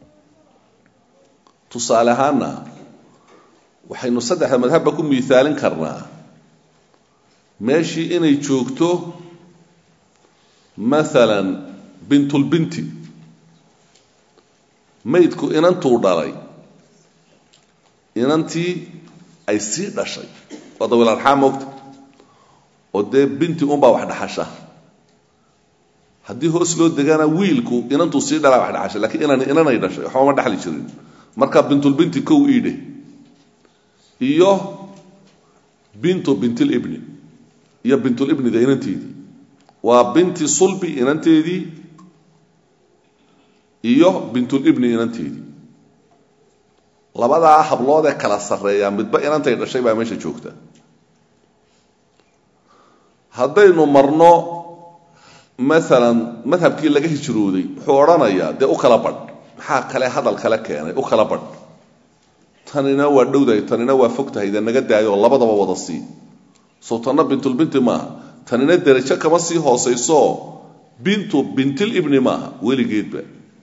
tusaale ahaana waxaynu saddexda madhabba ku miaalin karnaa meeshii inay joogto maalan bintulbinti maydku inantuu dhalay inantii ay sii dhashay waa dawiil arxaam mogta oo dee binti unbaa wax dhaxasha haddii hoos loo degana wiilku inantuu sii dhalaa wax dhaxasha lakiin inan inanay dhashay waxba ma dhexli jirin marka bintulbinti kow iidhe iyo bintu bintilibni iyo bintulibnida inanteedii waa binti sulbi inanteedii iyo bintulibni inanteedii labadaa habloodee kala sarreeyaa midba inantay dhashay baa meesha joogta haddaynu marno maalan madhabkii laga hijrooday wuxuu odhanayaa dee u kala badh maxaa kale hadal kale keenay u kala badh tanina waa dhowdahay tanina waa fog tahay dee naga daayo oo labadaba wada sii soo tanna bintulbinti maaha tanina derajo kama sii hoosayso bintu bintilibni maaha weligeedba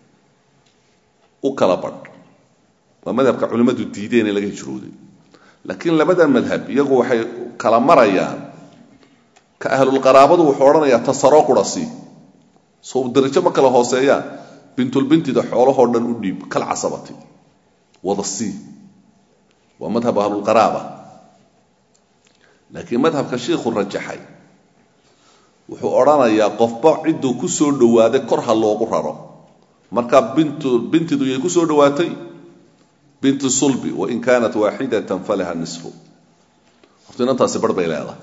u kala badh waa madhabka culimmadu diideen ee laga hijrooday laakiin labada madhab iyagu waxay kala marayaan ka ahlulqaraabadu wuxuu odhanayaa tasaroo qura sii soo derajo ma kala hooseeyaan bintulbintida xoolahoo dhan u dhiib kal casabati wada sii waa madhab ahlulqaraaba laakiin madhabka shiikhu rajaxay wuxuu odhanayaa qofba cidduu ku soo dhowaaday kor ha loogu raro marka bintu bintidu yay ku soo dhowaatay bintu sulbi wain kaanat waaxidatan falaha nisfu horta inantaasi bar bay leedahay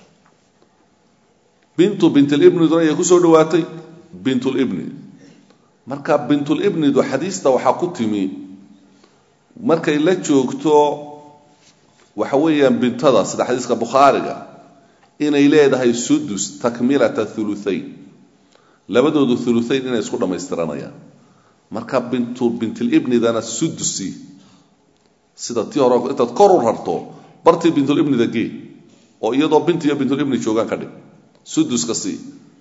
bintu bintulibniduna yay ku soo dhowaatay bintulibni marka bintulibnidu xadiista waxaa ku timi markay la joogto waxa weeyaan bintada sida xadiiska bukhaariga inay leedahay sudus takmilata uluayn labadoodu uluayn inay isku dhammaystiranayaan marka bintu bintilibnidana sudusi sida tii hore intaad kor u rarto bartii bintulibnida gee oo iyadoo binti iyo bintulibni joogaan ka dhig suduska sii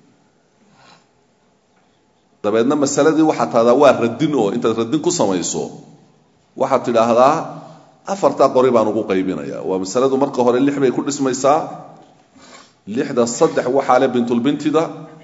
dabeedna masaladii waxaad tahdaa waa radin oo intaad radin ku samayso waxaad tidhaahdaa afartaa qori baan ugu qaybinaya waa masaladu marka hore lix bay ku dhismaysaa lixda saddex waxaa le bintulbintida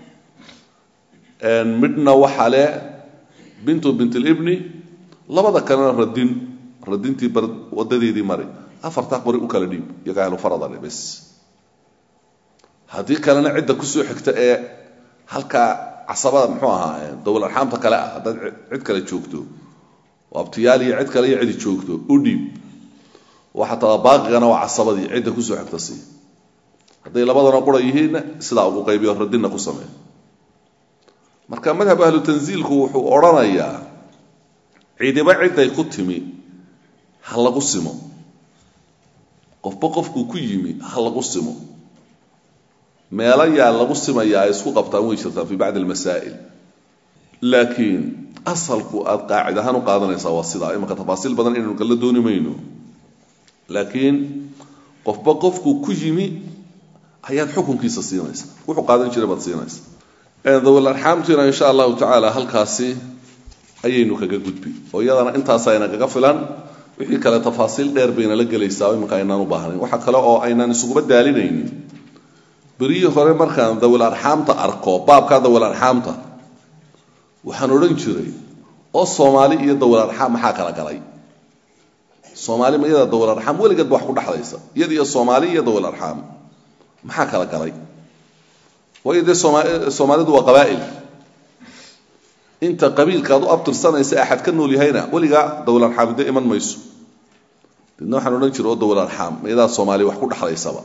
midhna waxaa le bintu bintilibni labada kalena radin radintii wadadeedii mari afartaa qori u kala dhiib iyaga ahlu faradale bes haddii kalena cidda kusoo xigta ee halkaa casabada muxuu ahaa dowal arxaamta kale ah haddaad cid kale joogto oo abtiyaal iyo cid kale iyo cidi joogto u dhiib waxaa tada baaqigana waa casabadii cidda kusoo xigta sii hadday labadana qura yihiinna sidaa ugu qaybiyo radinna ku samee marka madhab ahlu tanziilku wuxuu odhanayaa cidiba ciday ku timi ha lagu simo qofba qofkuu ku yimi ha lagu simo meelo yaa lagu simayaa ay isku qabtaan way jirtaan fi bacdi almasaa'il laakiin asalku aada qaacid ahaan u qaadanaysaa waa sidaa imanka tafaasiil badan inaynu kala dooni mayno laakiin qofba qofkuu ku yimi ayaad xukunkiisa siinaysa wuxuu qaadan jiray baad siinaysa dawal arxaamtiina insha allahu tacaala halkaasi ayaynu kaga gudbi oo iyadana intaasayna kaga filan wixii kale tafaasiil dheer bayna la gelaysaa oo imanka aynaan u baahnayn waxa kale oo aynaan isuguba daalinaynin berihii hore markaan dawil arxaamta arko baabkaa dawil arxaamta waxaan odhan jiray oo soomaali iyo dawil arxaam maxaa kala galay soomaali ma iyada dawil arxaam weligeed ba wax ku dhexlaysa iyada iyo soomaali iyo dawil arxaam maxaa kala galay waayo dee sooma soomaalidu waa qabaa'il inta qabiilkaad u abtirsanaysa axad ka nool yahayna weligaa dawil arxaam dee iman mayso deedna waxaan odhan jiray oo dawil arxaam ma iyadaa soomaali wax ku dhexlaysaba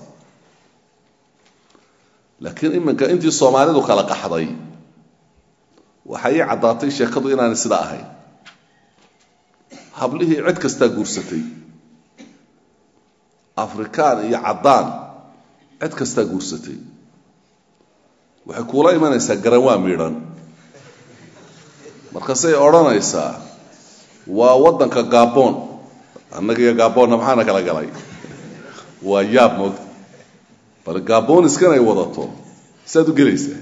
laakiin iminka intii soomaalidu kala qaxday waxay ii caddaatay sheekadu inaanay sidaa ahayn hablihii cid kastaa guursatay afrikaan iyo caddaan cid kastaa guursatay waxay kuula imanaysaa garanwaa miidhan markaasay odhanaysaa waa waddanka gaboon annaga iyo gaboonna maxaana kala galay waa yaab moogta bal gaboniskan ay wadato saad u gelaysaa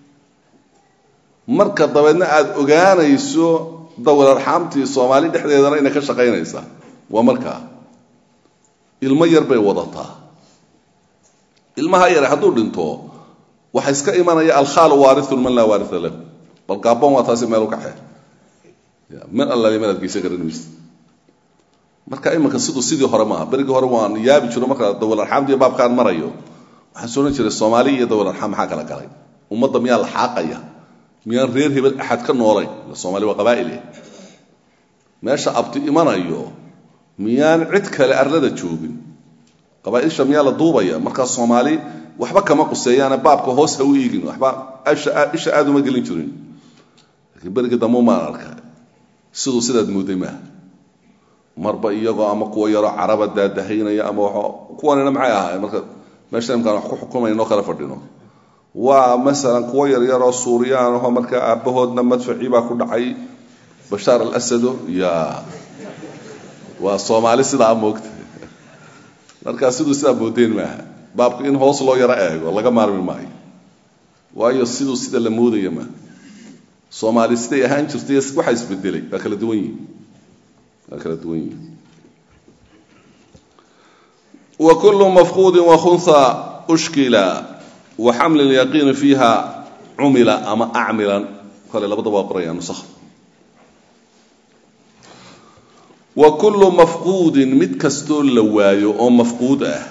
marka dabeedna aada ogaanayso dawal arxaamtii soomaali dhexdeedana inay ka shaqaynaysaa waa markaa ilmo yar bay wadataa ilmaha yare hadduu dhinto waxa iska imanaya alkhaalu waarithun man laa waaritha lahu bal gaabon waa taasi meel u kaxee min alla meel adgeysa garan maysa marka iminka siduu sidii hore maaha berigii hore waan yaabi jiro marka dawal arxaamdiiyo baabkaan marayo waxaan soo odhan jiray soomaaliya iyo dawal arxaam maxaa kala galay ummadda miyaa la xaaqaya miyaan reer hebel axad ka noolayn soomaali waa qabaa'ile meesha abti imanayo miyaan cid kale arlada joogin qabaaisha miyaa la duubaya markaa soomaali waxba kama quseeyaane baabka hoos ha u iigin waxba isha aada uma gelin jirin laakiin berigii dambe maan arka siduu sidaad mooday maaha marba iyagoo ama kuwa yaroo caraba daadahaynaya ama kuwanina maxay ahaayeen marka meesha imkaan wax ku xukumayno kala fadhino waa masalan kuwo yaryaroo suuriyaan aho markaa aabbahoodna madfacii baa ku dhacay bashaar al asado ya waa soomaali sidaa moogta markaa siduu sidaa moodeen maaha baabku in hoos loo yaro eego laga maarmi maayo waayo siduu sida la moodaya maaha soomaali siday ahaan jirtay waxaa isbedelay waa kala duwan yihin waa kala duwan yihin wa kullu mafquudin wakhunha ushkila wa xamli lyaqiini fiiha cumila ama acmilan kale labadaba waa qoraya nusakh wa kullu mafquudin mid kastoo la waayo oo mafquud ah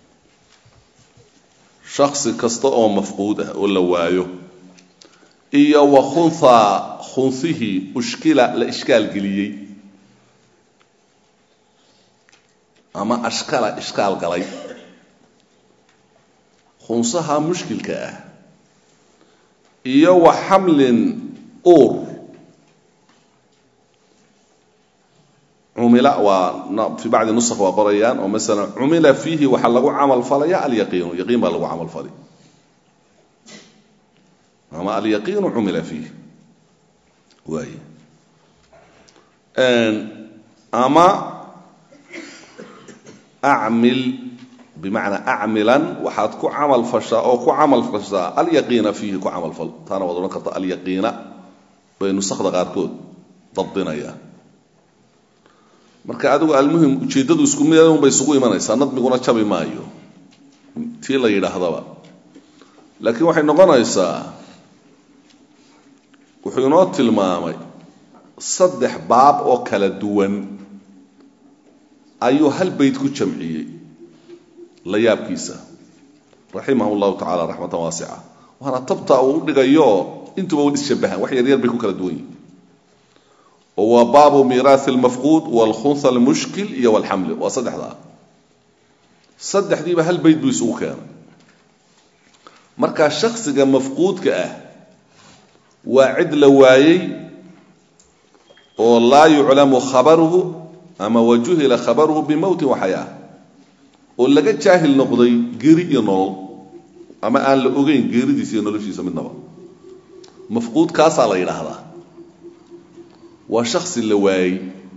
shaksi kasta oo mafquud ah oo la waayo iyo wa khunha khunhihii ushkila la ishkaal geliyey ama ashkala ishkaal galay khunsaha mushkilka ah iyo wa xamlin uur cumila waa fi bacdi nusakh waa qorayaan oo masala cumila fiihi waxaa lagu camal falaya alyaqiinu yaqiin baa lagu camal fali ama alyaqiinu cumila fiihi waay ama acmil bimacnaa acmilan waxaad ku camal fashaa oo ku camal fashaa alyaqiina fiihi ku camal fal taana waad odhan karta alyaqiina bay nusakda qaarkood dabdinayaan marka adigu almuhim ujeeddadu isku mid unbay isugu imanaysaa nadmiguna jabi maayo tii la yidhaahdaba laakiin waxay noqonaysaa wuxuu inoo tilmaamay saddex baab oo kala duwan ayuu hal bayd ku jamciyey la yaabkiisa raximah llahu tacala raxmatan waasica waana tabta uu u dhigayo intuba wa isshabahaan wax yaryar bay ku kala duwan yihin oo waa baabu miiraai almafquud walkhunha almushkil iyo walxamli waa saddexdaa saddexdiiba hal bayd buu isugu keenay markaa shaksiga mafquudka ah waa cid la waayey oo laa yuclamu khabaruhu ama wajuhila khabaruhu bimowtin waxayaa oo laga jaahil noqday geri iyo nolol ama aan la ogeyn geeridiisa iyo noloshiisa midnaba mafquud kaasaa la yidhaahdaa waa shaksi la waayey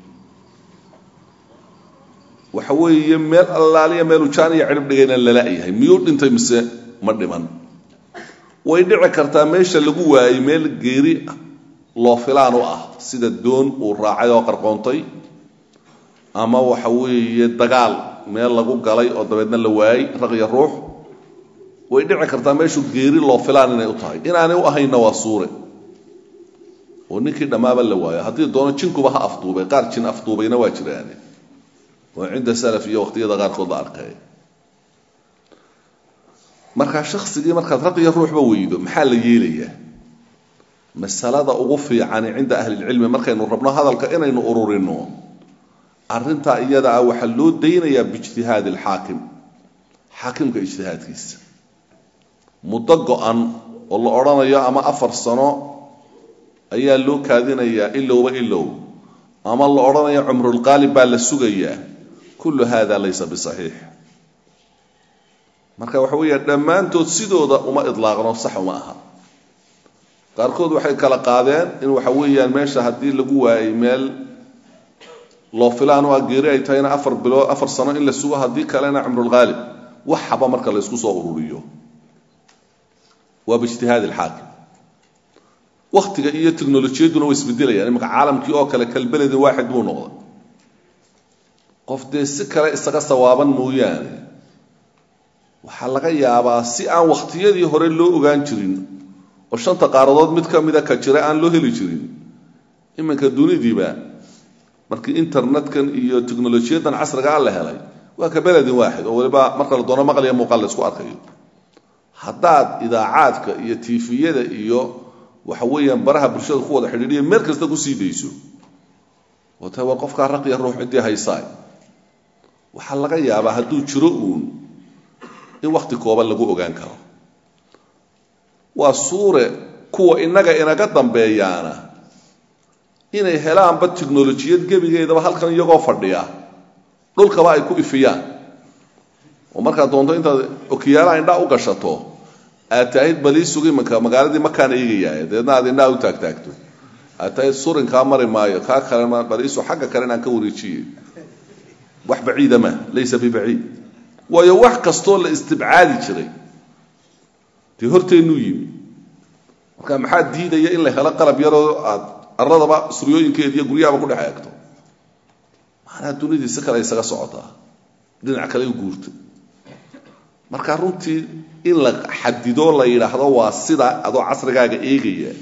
waxa weeye meel allaaliya meelu jaan iyo cidhib dhigayna lala-yahay miyuu dhintay mise ma dhiman way dhici kartaa meesha lagu waayey meel geeri loo filaan u ah sida doon uu raacay oo qarqoontay ama waxa weeye dagaal meel lagu galay oo dabeedna la waayey raqya ruux way dhici kartaa meeshu geeri loo filaan inay u tahay inaanay u ahaynna waa suure oo ninkii dhammaaba la waayo haddii doono jinkuba ha afduubay qaar jin afduubayna waa jiraane oo cinda salaf iyo waqtiyada qaarkood la arkay markaa shaksigii markaad raqya ruuxba weydo maxaa la yeelayaa masalada ugu fiicani cinda ahlilcilmi markaynu rabno hadalka inaynu ururino arrintaa iyada ah waxaa loo daynayaa biijtihaadi alxaakim xaakimka ijtihaadkiisa muddo go-an oo la odhanayo ama afar sano ayaa loo kaadinayaa ilowba ilow ama la odhanayo cumrulqaalib baa la sugayaa kullu hada laysa bisaxiix marka waxa weeya dhammaantood sidooda uma idlaaqno sax uma aha qaarkood waxay kala qaadeen in waxa weeyaan meesha haddii lagu waayey meel loo filaan oo geeri ay tahayna afar bilood afar sano in la sugo haddii kalena cumrulqaalib waxaba marka la ysku soo ururiyo waa biijtihaadi alxaakim waktiga iyo technolojiyaduna way isbedelayaan imanka caalamkii oo kale kalbeledin waaxid buu noqday qof dee si kale isaga sawaaban mooyaane waxaa laga yaabaa si aan wakhtiyadii hore loo ogaan jirin oo shanta qaaradood mid ka mida ka jira aan loo heli jirin iminka dunidiiba markii internetkan iyo technolojiyadan casriga a la helay waa ka beledin waaxid oo waliba marka la doono maqliya muuqaal la isku arkayo haddaad idaacaadka iyo tifiyada iyo waxa weeyaan baraha bulshada ku wada xidhiidhiya meel kasta kusii dayso oo ta waa qofkaa raqiya ruux ciddii haysaay waxaa laga yaabaa hadduu jiro uun in wakti kooban lagu ogaan karo waa suure kuwa innaga inaga dambeeyaana inay helaanba tiknolojiyad gebigeedaba halkan iyagoo fadhiya dhulkaba ay ku ifiyaan oo markaad doonto intaad okiyaalaha indhaa u gashato aad tahayd balii sugi imanka magaaladii makaan eegayaa dabeedna aad indhaha u taagtaagto aad tahayd surinkaa mari maayo kaa kale baliisu xagga kale inaan ka wareejiye wax baciida ma laysa bibaciid waayo wax kastoo la istibcaadi jiray dee horteennuu yimi marka maxaa diidaya in la helo qalab yaroo aad arladaba suryooyinkeeda iyo guryahaba ku dhex eegto maanaa dunidii si kale isaga socotaa dhinac kale u guurtay marka runtii in la xadido la yidhaahdo waa sida adoo casrigaaga eegaya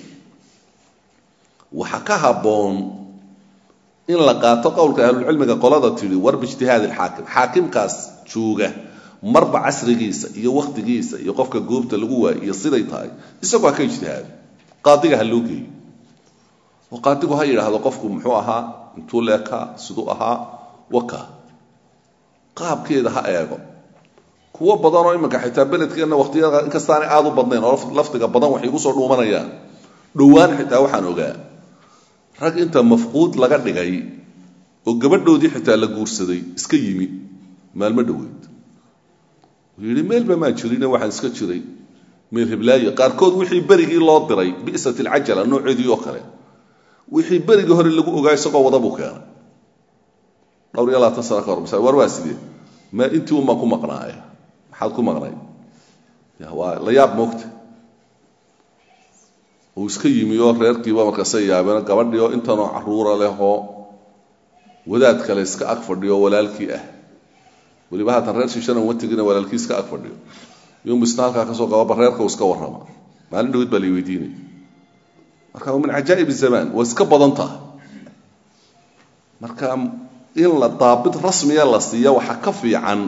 waxa ka habboon in la qaato qowlka ahlulcilmiga qolada tidhi war biijtihaadi alxaakim xaakimkaas jooga marba casrigiisa iyo wakhtigiisa iyo qofka goobta lagu waayo iyo siday tahay isagoo ha ka ijtihaado qaadiga ha loo geeyo oo qaadigu ha yidhaahdo qofku muxuu ahaa intuu leekaa siduu ahaa waka qaabkeeda ha eego kuwo badan oo iminka xitaa beledkeenna wakhtiyada inkastaanay aada u badnayn oo lafdiga badan waxay igu soo dhuumanayaan dhowaan xitaa waxaan ogaa rag inta mafquud laga dhigay oo gabadhoodii xitaa la guursaday iska yimi maalmo dhoweyd uu yidhi meelba maan jirine waxaan iska jiray meel hiblaayo qaarkood wixii berigii loo diray bi'sat alcajala nooceedii oo kale wixii berigii hore lagu ogaa isagoo wada buu keenay dhowr iyo labaatan sano ka hor masa war waa sidee ma intii unbaan ku maqnaaya maxaad ku maqnay waa la yaab moogta uu iska yimi oo reerkiiba markaasay yaabeen gabadhii oo intanoo caruura leh oo wadaad kale iska ag fadhiyo walaalkii ah weliba haatan reer shiishana uma tegina walaalkii iska ag fadhiyo yom isna halkaa kasoo qababa reerka uu iska warrama maalin dhawid baa la weydiinay marka min cajaa'ib zamaan waa iska badan taha marka in la daabit rasmiya la siiya waxaa ka fiican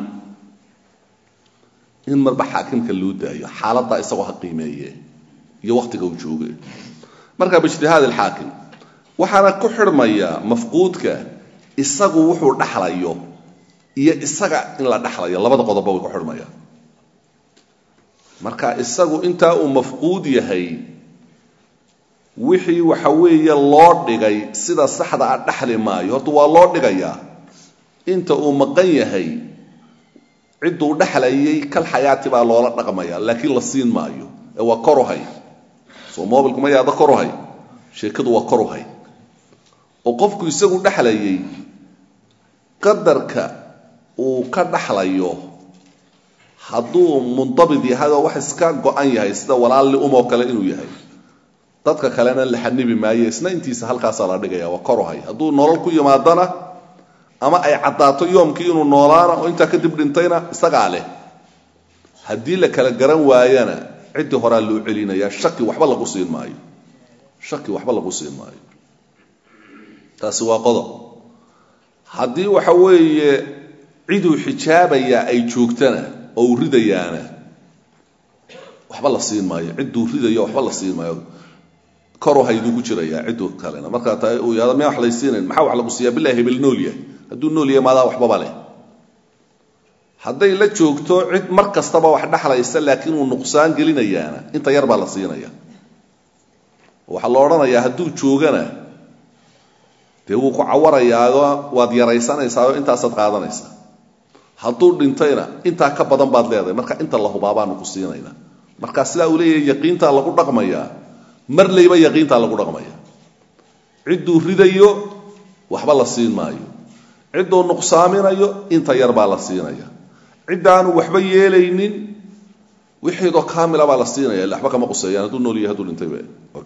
in marba xaakimka loo daayo xaaladdaa isagoo ha qiimeeye iyo waktiga uu jooga marka biijtihaad alxaakim waxaana ku xidhmaya mafquudka isagu wuxuu dhaxlayo iyo isaga in la dhaxlayo labada qodobba way ku xidhmayaan marka isagu intaa uu mafquud yahay wixii waxa weeye loo dhigay sida saxda a dhaxli maayo horta waa loo dhigayaa inta uu maqan yahay cidduu dhexlayay kal xayaati baa loola dhaqmaya laakiin la siin maayo ee waa koruhay soo mobilku ma yaada koruhay sheekadu waa koruhay oo qofku isagu dhexlayay qadarka uu ka dhaxlayo hadduu mundabid yahay oo wax iska go-an yahay sida walaalli umoo kale inuu yahay dadka kalena la xanibi maayo isna intiisa halkaasaa la dhigaya waa koruhay hadduu nolol ku yimaadana ama ay caddaato yoomkii inuu noolaana oo intaa kadib dhintayna isagaa leh haddii la kala garan waayana ciddii horaa loo celinaya shaki waxba lagu siin maayo shaki waxba lagu siin maayo taasi waa qodob haddii waxa weeye ciduu xijaabayaa ay joogtana oo uu ridayaana waxba la siin maayo cidduu ridayo waxba la siin maayo koru hayduu ku jirayaa cidduu kalena markaa ta uu yahado miyaa wax lay siinayn maxaa wax lagu siiyaa bilahi hebel nool yahay hadduu nool yahay maadaa waxbaba leh hadday la joogto cid mar kastaba wax dhexlaysa laakiin uu nuqsaan gelinayaana inta yar baa la siinaya waxaa la odhanayaa hadduu joogana dee wuu ku cawarayaao waad yaraysanaysaao intaasaad qaadanaysaa hadduu dhintayna intaa ka badan baad leedahay marka inta la hubaa baanu ku siinayna marka sidaa uu leeyahay yaqiintaa lagu dhaqmayaa mar layba yaqiintaa lagu dhaqmaya cidduu ridayo waxba la siin maayo cidduu nuqsaaminayo inta yar baa la siinaya ciddaanu waxba yeelaynin wixiidoo kaamila baa la siinaya ille waxba kama quseeyaan hadduu nool yahay hadduu dhintayba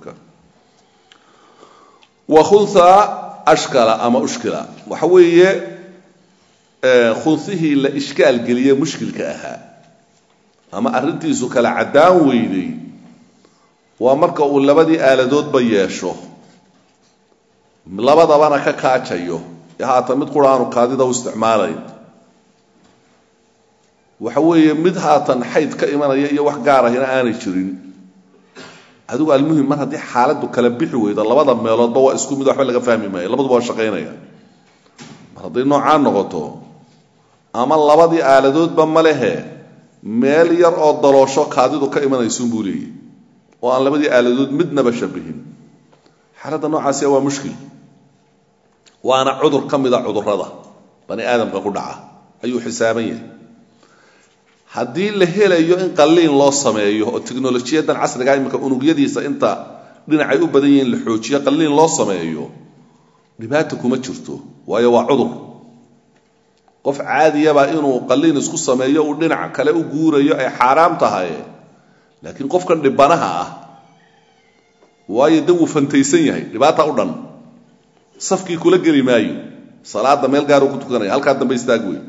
wa khunha ashkala ama ushkila waxa weeye khunhihii la ishkaal geliye mushkilka ahaa ama arrintiisu kala caddaan weyday waa marka uu labadii aaladoodba yeesho labadabana ka kaajayo ee haatan mid qura aanu kaadida u isticmaalayn waxa weeye mid haatan xayd ka imanaya iyo wax gaar ahina aanay jirin adigu almuhim mar haddii xaaladdu kala bixi weydo labada meeloodba waa isku mid waxba laga fahmi maayo labaduba waa shaqaynaya mar hadday noocaa noqoto ama labadii aaladoodba ma lehe meel yar oo daloosho kaadidu ka imanaysuun buu leeyahy oo aan labadii aaladood midnaba shabihin xaaladda noocaasiya waa mushkil waana cudur ka mida cudurrada bani aadamka ku dhaca ayuu xisaaban yahay haddii la helayo in qalliin loo sameeyo oo teknolojiyadan casriga iminka unugyadiisa inta dhinacay u badan yihiin la xoojiyo qalliin loo sameeyo dhibaata kuma jirto waayo waa cudur qof caadiyaba inuu qalliin isku sameeyo uu dhinac kale u guurayo ay xaaraam tahay laakiin qofkan dhibanaha ah waayo de wuu fantaysan yahay dhibaata u dhan safkii kula geli maayo salaada meel gaaruu ku tukanaya halkaa dambe istaag wey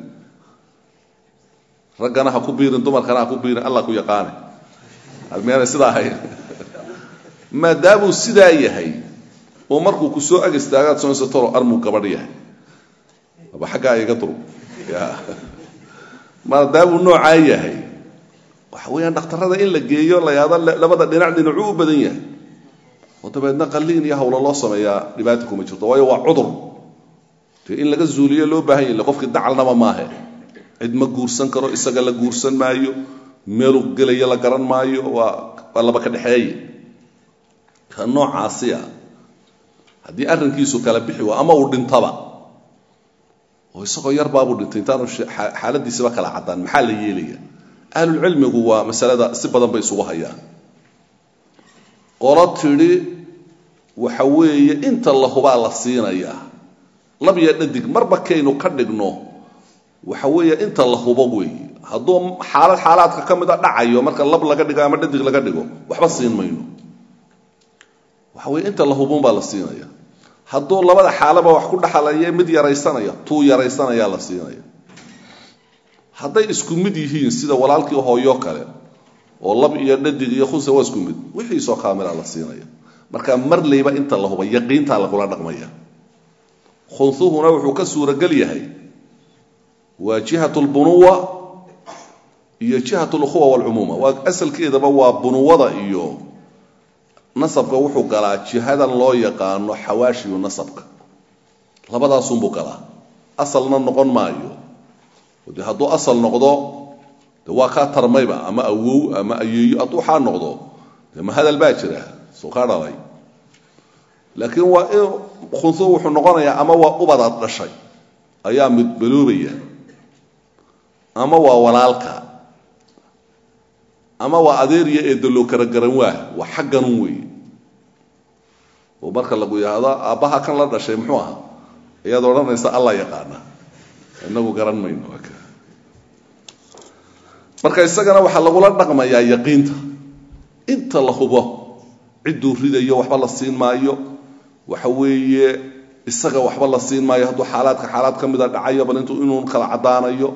raggana ha ku biirin dumarkana ha ku biirin allah ku yaqaane almeena sidaa ahayn maadaamuu sidaa yahay oo markuu ku soo ag istaagaad soonaysa toro armuu gabadh yahay aba xaggaa iga duru ya maadaamuu noocaa yahay waxa weeyaan dhakhtarrada in la geeyo la yaado labada dhinac dhinacuu u badan yahay oo dabeedna qalliin iyo hawlo loo sameeyaa dhibaata kuma jirto waayo waa cudur dee in laga zuuliyo loo baahan yahy qofkii dacalnaba maahe cid ma guursan karo isaga la guursan maayo meeluu gelayo la garan maayo waa waa laba ka dhexeeye ka noocaasiya haddii arrinkiisu kala bixi waa ama uu dhintaba oo isagoo yarbaabuu dhintay intaanu xaaladiisiba kala caddaan maxaa la yeelaya ahlulcilmigu waa masalada si badan bay isugu hayaan qolo tidhi waxa weeye inta la hubaa la siinayaa lab iyo dhadig marba kaynu ka dhigno waxa weeye inta la hubo weeye hadduu xaalad xaalaadka ka mid a dhacayo marka lab laga dhigo ama dhadig laga dhigo waxba siin mayno waxa weye inta la hubun baa la siinaya hadduu labada xaalaba wax ku dhaxalaya mid yaraysanaya tuu yaraysanayaa la siinaya hadday isku mid yihiin sida walaalkii hooyo kale oo lab iyo dhadig iyo khunsa waa isku mid wixiisoo kaamila la siinaya marka marlayba inta la huba yaqiintaa lagula dhaqmaya khunsuhuna wuxuu ka suuragel yahay waa jihat lbunuwa iyo jihat lukhuwa walcumuuma waa asalkeedaba waa bunuwada iyo nasabka wuxuu galaa jihadan loo yaqaano xawaashiyu nasabka labadaasunbuu galaa asalna noqon maayo de hadduu asal noqdo de waa kaa tarmayba ama awow ama ayeeyo hadduu waxaa noqdo de ma hadal baa jira soo kaa dhalay laakiin waa in khunsu wuxuu noqonayaa ama waa ubadaad dhashay ayaa mid baloobaya ama waa walaalka ama waa adeeriya ee daloo kara garan waa waa xagganun weeye oo marka lagu yidhaahdo aabbaha kan la dhashay muxuu ahaa ayaad odhanaysa alla yaqaana inagu garan mayno marka isagana waxaa lagula dhaqmayaa yaqiinta inta la hubo cidduu ridayo waxba la siin maayo waxa weeye isaga waxba la siin maayo hadduu xaalaadka xaalaad ka mida dhacayo bal intuu inuu kala caddaanayo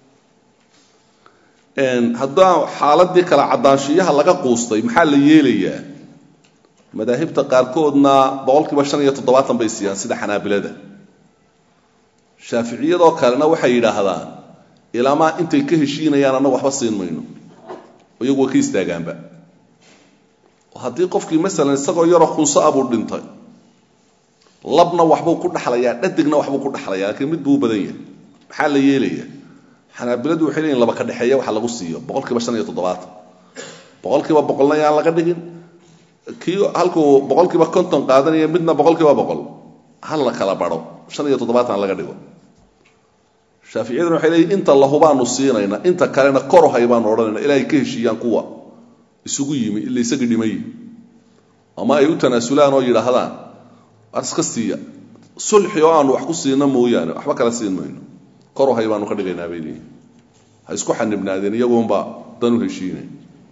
haddaa xaaladii kala caddaanshiyaha laga quustay maxaa la yeelayaa madaahibta qaarkoodna boqol kiiba shan iyo toddobaatan bay siiyaan sida xanaabilada shaaficiyadoo kalena waxay yidhaahdaan ilaamaa intay ka heshiinayaan annagu waxba siin mayno iyagu way ka istaagaanba haddii qofkii masalan isagoo yaroo khunso a buu dhintay labna waxbuu ku dhaxlayaa dhadigna waxbuu ku dhaxlayaa laakiin mid buu u badan yahay maxaa la yeelaya xanaabiladu waxay leeyihin laba ka dhexeeya waxa lagu siiyo boqol kiiba shan iyo toddobaatan boqol kiiba boqolna yaan laga dhigin kii halkuu boqol kiiba konton qaadanaya midna boqol kiiba boqol hal la kala baro shan iyo toddobaatan laga dhigo shaaficiyaduna waxay leeyihin inta lahubaanu siinayna inta kalena korohay baanu odhanayna ilaahay ka heshiiyaan kuwa isugu yimi ila isagii dhimay ama ay u tanaasulaan oo yidhaahdaan waar iska siiya sulxi oo aanu wax ku siina mooyaane waxba kala siin mayno korohay baanu ka dhigaynaa bay leeyihin ha isku xanibnaadeen iyagoonba dan u heshiinay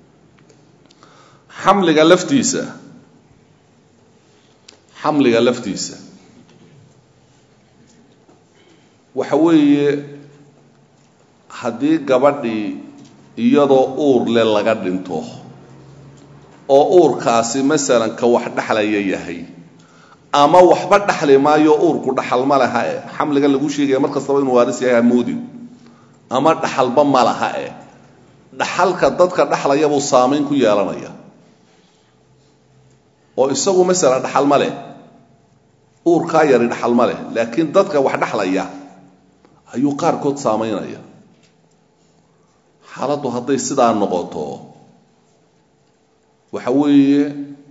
xamliga laftiisa xamliga laftiisa waxa weeye haddii gabadhii iyadoo uur le laga dhinto oo uurkaasi masalan ka wax dhexlaya yahay ama waxba dhexli maayo uurku dhaxal ma laha e xamligan lagu sheegaya mar kastaba inuu waaris yahay hamoodin ama dhaxalba ma laha e dhaxalka dadka dhexlaya buu saamayn ku yeelanaya oo isagu masalan dhaxal ma leh uurkaa yari dhaxal ma leh laakiin dadka wax dhexlaya ayuu qaarkood saamaynaya xaaladdu hadday sidaa noqoto waxa weeye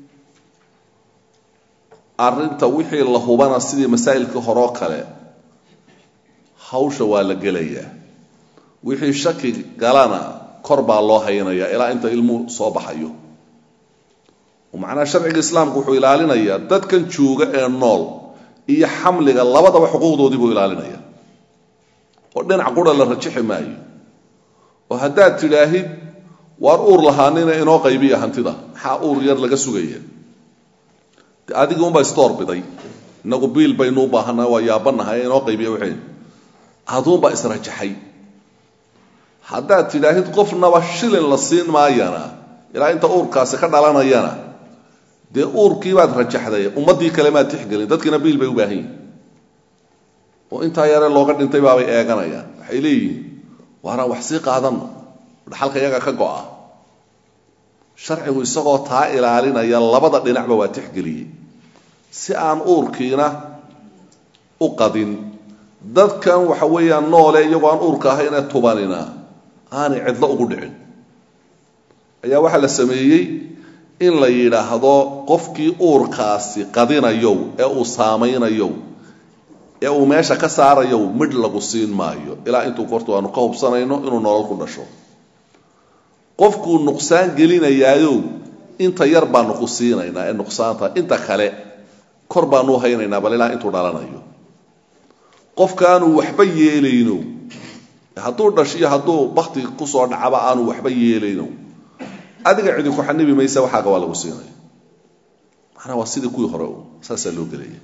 arrinta wixii la hubana sidii masaa'ilkii horeo kale hawsha waa la gelayaa wixii shaki galana kor baa loo haynayaa ilaa inta ilmuhu soo baxayo macnaha sharciga islaamku wuxuu ilaalinayaa dadkan jooga ee nool iyo xamliga labadaba xuquuqdoodii buu ilaalinaya oo dhinac qura la rajixi maayo oo haddaad tidhaahid waar uur lahaanina inoo qaybiya hantida maxaa uur yar laga sugaya de adigii unbaa isdoorbiday inagu biil baynu u baahannaha waa yaabanahay inoo qaybiya waxayn aduunbaa israjaxay haddaad tidhaahid qofnaba shilin la siin maayana ilaa inta uurkaasi ka dhalanayana dee uurkii baad rajaxday ummaddii kale maad tixgelin dadkiina biil bay u baahan yihin oo intaa yare looga dhintay baabay eeganayaan waxay leeyihiin waaraan wax sii qaadanno dhaxalka iyaga ka go'a sharcigu isagoo taa ilaalinaya labada dhinacba waa tixgeliyey si aan uurkiina u qadin dadkan waxa weeyaan noole iyagoo aan uurka ahaynee tubanina aanay cidlo ugu dhicin ayaa waxaa la sameeyey in la yidhaahdo qofkii uurkaasi qadinayow ee uu saamaynayow ee uu meesha ka saarayow midh lagu siin maayo ilaa intuu kortu aanu ka hubsanayno inuu nolol ku dhasho qofkuu nuqsaan gelinayaayow inta yar baanu ku siinaynaa ee nuqsaanta inta kale kor baanu u haynaynaa bal ilaa intuu dhalanayo qofkaanu waxba yeelayno hadduu dhashiyo hadduu bakti kusoo dhacaba aanu waxba yeelayno adiga cidi ku xanibi maysa waxaaga waa lagu siinaya macnaa waa sidii kuwii hore saasaa loo gelaya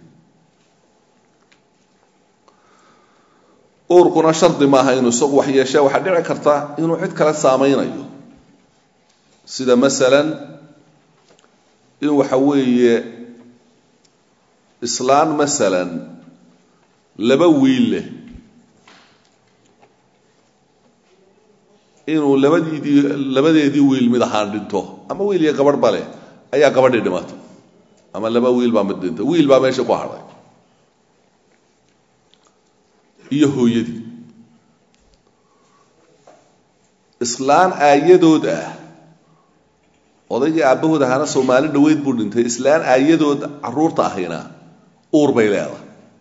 uurkuna shardi maaha inuu isagu wax yeeshee waxaa dhici karta inuu cid kale saamaynayo sida masalan in waxa weeye islaan masalan laba wiil leh inuu labadiidii labadeedii wiil mid ahaan dhinto ama wiil iyo gabadh ba leh ayaa gabadhii dhimatay ama laba wiil baa mid dhintay wiil baa meesha ku hadhay iyo hooyadii islaan aayadood ah odaygii aabbahood ahaana soomaali dhaweyd buu dhintay islaan aayadood caruurta ahayna uur bay leedahay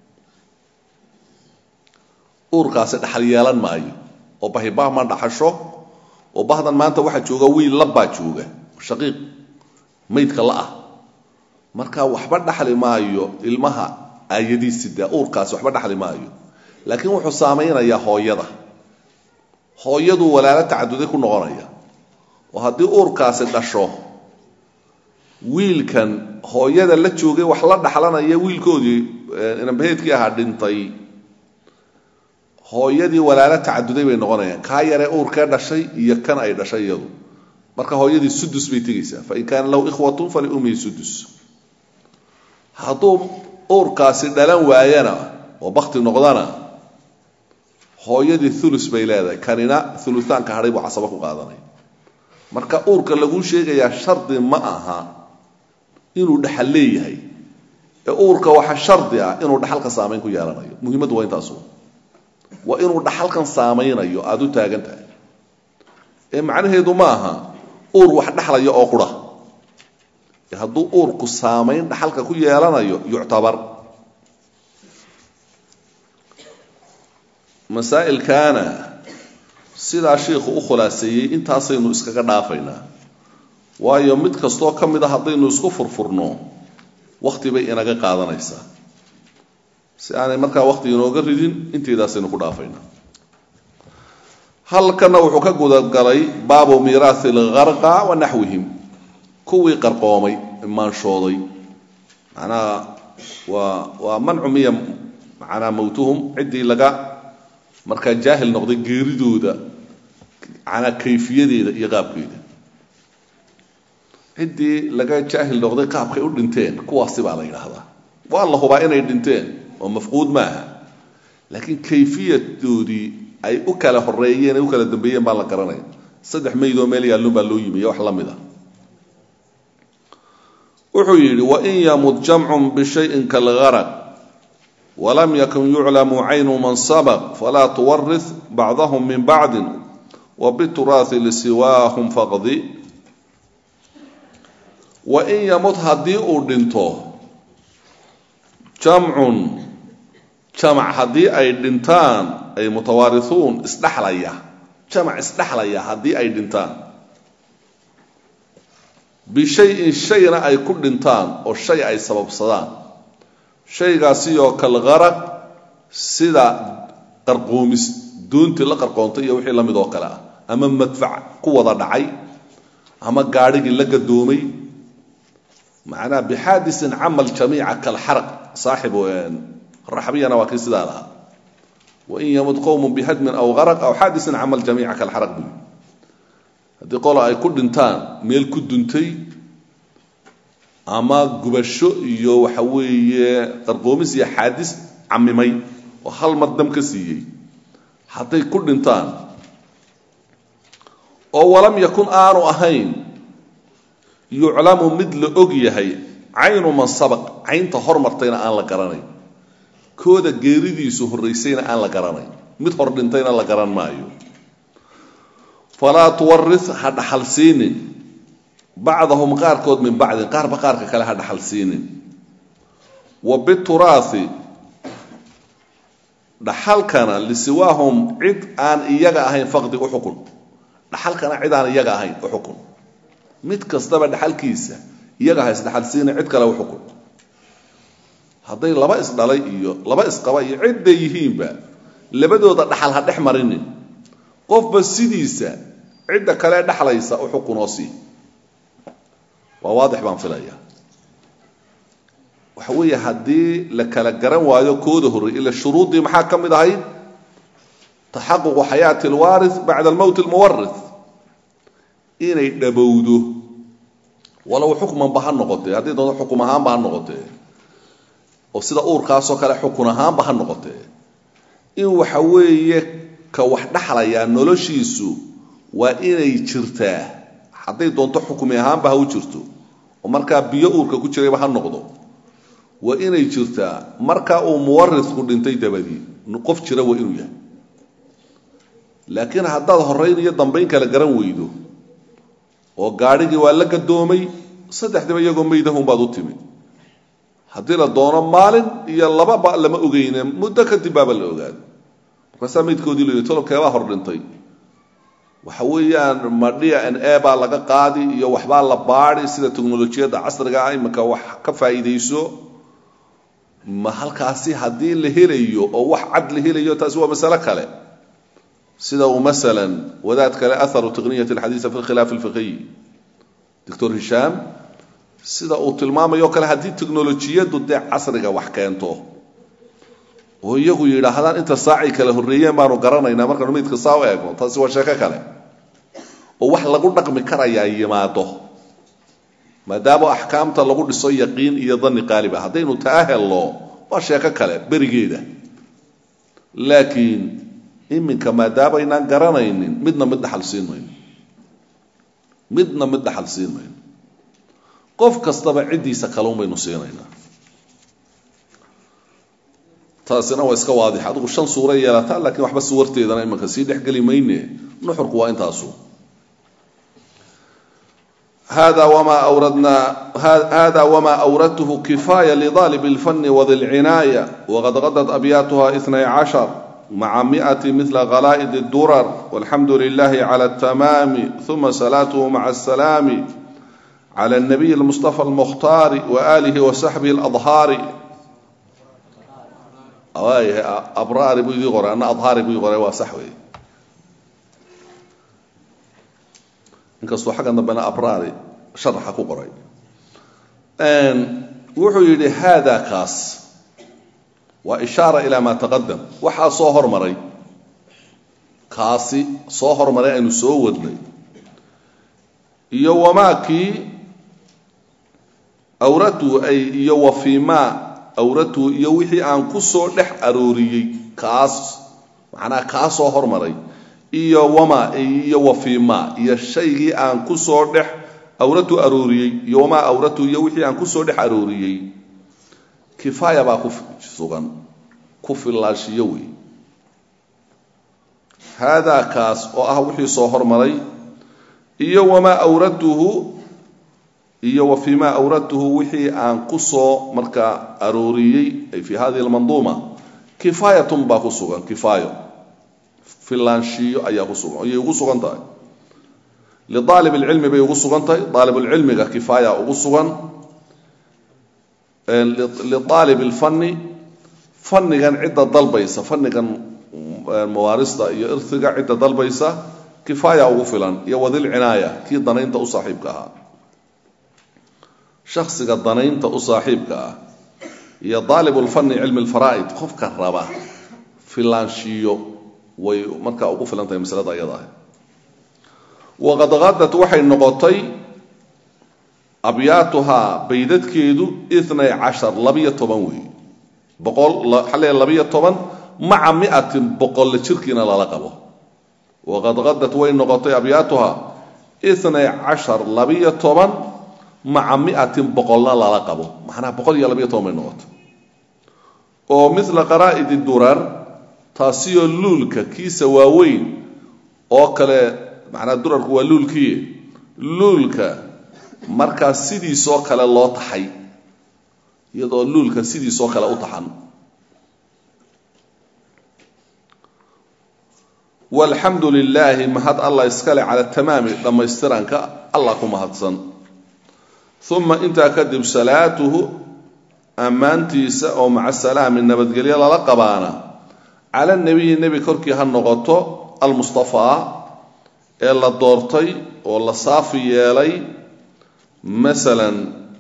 uurkaasi dhaxal yeelan maayo oo bahibah ma dhaxasho oo bahdan maanta waxaa jooga wiil labbaa jooga shaqiiq maydka la ah marka waxba dhaxli maayo ilmaha aayadiisida uurkaasi waxba dhaxli maayo laakiin wuxuu saamaynayaa hooyada hooyaduu walaalo tacaduday ku noqonaya oo haddii uurkaasi dhasho wiilkan hooyada la joogay wax la dhaxlanaya wiilkoodii inambaheedkii ahaa dhintay hooyadii walaalo tacaduday bay noqonayaan kaa yaree uurkee dhashay iyo kan ay dhashay iyadu marka hooyadii sudus bay tegaysaa fain kaana lahu ikhwatun faliummihi sudus hadduu uurkaasi dhalan waayana oo bakti noqdana hooyadii ulus bay leedahay kanina ulutaanka hadhay buu casaba ku qaadanaya marka uurka laguu sheegayaa shardi ma aha inuu dhaxal leeyahay ee uurka waxa shardi ah inuu dhaxalka saamayn ku yeelanayo muhiimaddu waa intaasu waa inuu dhaxalkan saamaynayo aada u taagan tahay ee macnaheedu ma aha uur wax dhexlaya oo qura hadduu uurku saamayn dhaxalka ku yeelanayo yuctabar masaa'ilkaana sidaa shiikhu u khulaaseeyey intaasaynu iskaga dhaafaynaa waayo mid kastoo ka mid a haddaynu isku furfurno wakti bay inaga qaadanaysaa si aanay markaa wakti inooga ridin inteedaasaynu ku dhaafaynaa halkana wuxuu ka gudagalay baabu miiraathi algarqa wa naxwihim kuwii qarqoomay maanshooday macnaha waa waa mancu miya macnaa mowtuhum ciddii laga markaa jaahil noqday geeridooda manaa kayfiyadeeda iyo qaabkeeda ciddii laga jaahil noqday qaabkay u dhinteen kuwaasi baa la yidhaahdaa waa la hubaa inay dhinteen oo mafquud maaha laakiin kayfiyadoodii ay u kala horeeyeen ay u kala dambeeyeen baan la garanaya saddex maydoo meel yaallun baa loo yimiyo wax la mid a wuxuu yidhi wain yamut jamcun bishayin kalgaraq walam yakun yuclamu caynu man sabaq falaa tuwarih bacdahum min bacdin wabituraasi lisiwaahum faqdi wain yamut haddii uu dhinto jamcun jamac haddii ay dhintaan ay mutawaarisuun isdhexlaya jamac isdhexlaya haddii ay dhintaan bishayin shayna ay ku dhintaan oo shay ay sababsadaan shaygaasi oo kalgaraq sida qarqoomis doontii la qarqoontay iyo wixii la mid oo kale ah ama madfac ku wada dhacay ama gaadhigii la gadoomay macnaha bixaadisin camal jamiica kalxaraq saaxibu raxbiyana waa kii sidaa lahaa wain yamut qowmun bihadmin aw garaq aw xaadisin camal jamiica kalxaraq buy haddii qolo ay ku dhintaan meel ku duntay ama gubasho iyo waxa weeye qarqoomis iyo xaadis camimay oo hal mar dam ka siiyey hadday ku dhintaan oo walam yakun aanu ahayn yuclamu mid la og yahay caynu man sabaq caynta hormartayna aan la garanayn kooda geeridiisu horraysayna aan la garanayn mid hor dhintayna la garan maayo falaa tuwaris ha dhaxal siinin bacdahum qaarkood min bacdin qaarba qaarka kale ha dhaxal siinin wa bituraasi dhaxalkana lisiwaahum cid aan iyaga ahayn faqdi u xukun dhaxalkana cid aan iyaga ahayn u xukun mid kastaba dhaxalkiisa iyaga ha isdhaxal siina cid kale u xukun hadday laba isdhalay iyo laba isqaba iyo cidday yihiinba labadooda dhaxal ha dhex marinin qofba sidiisa cidda kale dhexlaysa u xukunoo sii waa waadix baan filaya waxa weeye haddii la kala garan waayo kooda horrey ila shuruuddii maxaa ka mid ahayd taxaququ xayaati alwaaris bacda almowt almuwaris inay dhabowdo walow xukmanba ha noqotee haddii doonto xukum ahaanba ha noqotee oo sida uurkaasoo kale xukun ahaanba ha noqotee in waxa weeye ka wax dhexlayaa noloshiisu waa inay jirtaa hadday doonto xukmi ahaanba ha u jirto oo markaa biyo uurka ku jirayba ha noqdo waa inay jirtaa markaa uu muwarisku dhintay dabadii qof jira waa inuu yahay laakiin haddaad horrayn iyo dambayn kala garan weydo oo gaadhigii waa la gadoomay saddexdiba iyagoo maydahunbaad u timi haddii la doono maalin iyo lababa lama ogeyne muddo kadib baaba la ogaada markaasaa maydkoodii la yidhi tolobkeebaa hor dhintay waxa weeyaan ma d n a baa laga qaadi iyo waxbaa la baadi sida teknolojiyadda casriga ah iminka wax ka faa'iidayso ma halkaasi haddii la helayo oo wax cad la helayo taasi waa masale kale sida uu masalan wadaad kale aharu taqniyat alxadiisa fi lkhilaaf alfiqiy doctor hishaam sida uu tilmaamayo kale haddii teknolojiyaddu dee casriga wax keento oo iyagu yidhaahdaan inta saacay kala horreeyeen baanu garanaynaa markaanu maydka saa u eegno taasi waa sheeko kale oo wax lagu dhaqmi karayaa yimaado maadaama axkaamta lagu dhiso yaqiin iyo danni qaaliba haddaynu taa helno waa sheeko kale berigeeda laakiin iminka maadaabaynaan garanaynin midna mid dhaxal siin mayno midna mid dhaxal siin mayno qof kastaba ciddiisa kaluun baynu siinaynaa taasina waa iska waadix adigu shan suura yeelataa laakiin waxba suwarteedana imanka sii dhexgeli mayne nuxurku waa intaasu hada wma awradna hada wma awradtuhu kifaya lidalib اlfani wadi اlcinaaya waqad qadat abyaatuha itnay cashar maca miati mila khalaa'id اdurar walxamdu lilahi clى اtamaami uma salaatuhu maca asalaami clى الnabiy اlmustafa اlmukhtaari waalihi wasaxbihi اladhaari abraari buu idii qoray ana adhaari buu ii qoray waa sax wey inkastuu xaggan dambena abraari sharaxa ku qoray wuxuu yidhi haada kaas waa ishaara ilaa maa taqadam waxaa soo hormaray kaasi soo hormaray aynu soo wadnay iyo wamaakii awratu ay iyo wafimaa awratu iyo wixii aan ku soo dhex arooriyey kaas macnaha kaa soo hormaray iyo wama iyo wafiima iyo shaygii aan ku soo dhex awratu arooriyey iyo wamaa awratu iyo wixii aan ku soo dhex arooriyey kifaaya baa ku sugan ku fillaashiyo wey haadaa kaas oo ah wixii soo hormaray iyo wamaa awratuhu iyo wa fii maa awradtuhu wixii aan ku soo markaa arooriyey ay fii hadihi almanduuma kifaayatun baa ku sugan kifaayo filaanshiyo ayaa ku sugan ayay ugu sugan tahay liaalib اlcilmi bay ugu sugan tahay aalibulcilmiga kifaaya ugu sugan liaalib اlfani fanigan cidda dalbaysa fanigan mawaarista iyo irhiga cidda dalbaysa kifaaya ugu filan iyo wadilcinaaya kii danaynta u saaxiibka ahaa shaksiga danaynta u saaxiibka ah iyo daalibulfani cilmi lfaraa'id qofka raba filaanshiyo way markaa ugu filan tahay masalada ayada ah waqad qadad waxay noqotay abyaatuhaa baydadkeedu inay cashar labiyo toban weey boqol xale labiyo toban maca miatin boqolle jirkiina lala qabo waqad qadad way noqotay abyaatuhaa inay cashar labiyo toban maca miatin boqolna lala qabo macnaha boqol iyo labiyo toban bay noqotay oo mila qaraa'idi durar taasiyoo luulka kiisa waaweyn oo kale macnaa durarku waa luulkii luulka markaa sidiisoo kale loo taxay iyadoo luulka sidiisoo kale u taxan walxamdu lilaahi mahad allah iskale cala tamaami dhammaystiranka allah ku mahadsan uma intaa kadib salaatuhu ammaantiisa oo maca salaami nabadgelyo lala qabaana cala nebiyi nebi korkii ha noqoto almustafaa ee la doortay oo la saafi yeelay masalan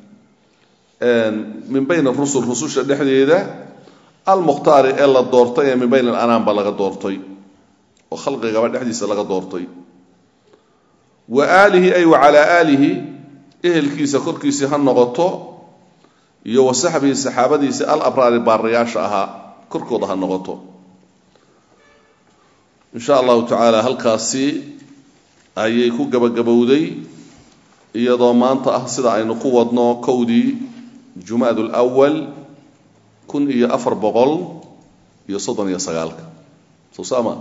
min bayn rusul rususha dhexdeeda almukhtaari ee la doortay ee min bayn alanaam ba laga doortay oo khalqigaba dhexdiisa laga doortay wa aalihi ay wa calaa aalihi ehelkiisa korkiisii ha noqoto iyo wa saxbihi saxaabadiisii al abraari baarayaasha ahaa korkooda ha noqoto in sha allahu tacaala halkaasi ayay ku gabagabowday iyadoo maanta ah sida aynu ku wadno kowdii jumaad lwal kun iyo afar boqol iyo soddon iyo sagaalka sosaama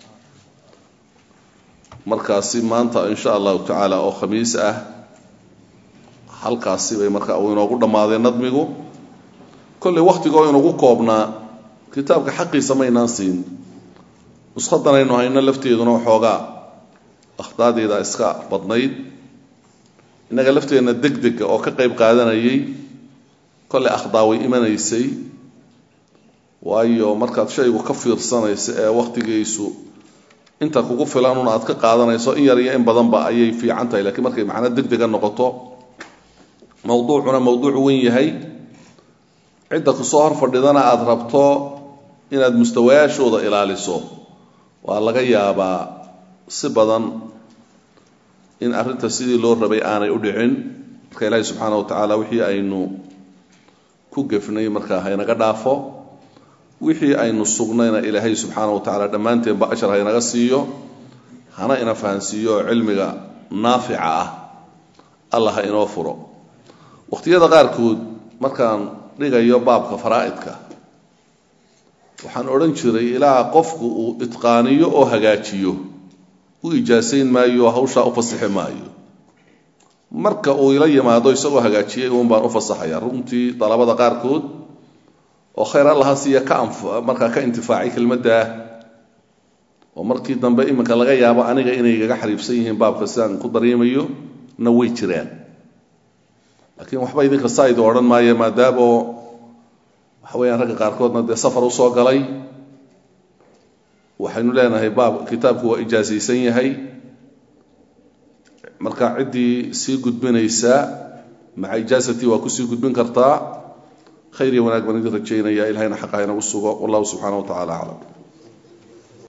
markaasi maanta in sha allahu tacaala oo khamiis ah halkaasi bay marka uu inoogu dhammaadeen nadmigu kolley wakhtigoo inugu koobnaa kitaabka xaqiisa maynaan siin nushadanaynu hayno lafteeduna waxoogaa akhdaadeeda iska badnayd innaga lafteenna deg dega oo ka qayb qaadanayay kolley akhdaa way imanaysay waayo markaad shaygu ka fiirsanayso ee wakhtigiisu inta kugu filan un aad ka qaadanayso in yar iyo in badanba ayay fiican tahay lakiin markay macno deg dega noqoto mawduucuna mawduuc wen yahay cidda kusoo hor fadhidana aada rabto inaad mustawayaashooda ilaaliso waa laga yaabaa si badan in arrinta sidii loo rabay aanay u dhicin marka ilaahi subxaana wa tacaala wixii aynu ku gefnay markaa haynaga dhaafo wixii aynu sugnayna ilaahay subxaana wa tacaala dhammaanteenba ashar haynaga siiyo hana ina fahansiiyo oo cilmiga naafica ah allah ha inoo furo wakhtiyada qaarkood markaan dhigayo baabka faraa'idka waxaan odhan jiray ilaa qofku uu itqaaniyo oo hagaajiyo u ijaasayn maayo hawshaa u fasixi maayo marka uu ila yimaado isagoo hagaajiyay uun baan u fasaxaya runtii dalabada qaarkood oo khayr allaha siiya ka markaa ka intifaacay kelmaddaa oo markii dambe iminka laga yaabo aniga inay gaga xariibsan yihiin baabka sidaan ku dareemayo na way jiraan laakiin waxba idinka saaid odhan maayo maadaamo waxa weyaan ragga qaarkoodna dee safar usoo galay waxaynu leenahay baab kitaabku waa ijaasaysan yahay marka ciddii sii gudbinaysaa maca ijaasatii waa kusii gudbin kartaa khayr iyo wanaag baan idin rajaynaya ilahayna xaqa inagu sugo wallahu subxaana wa tacala aclam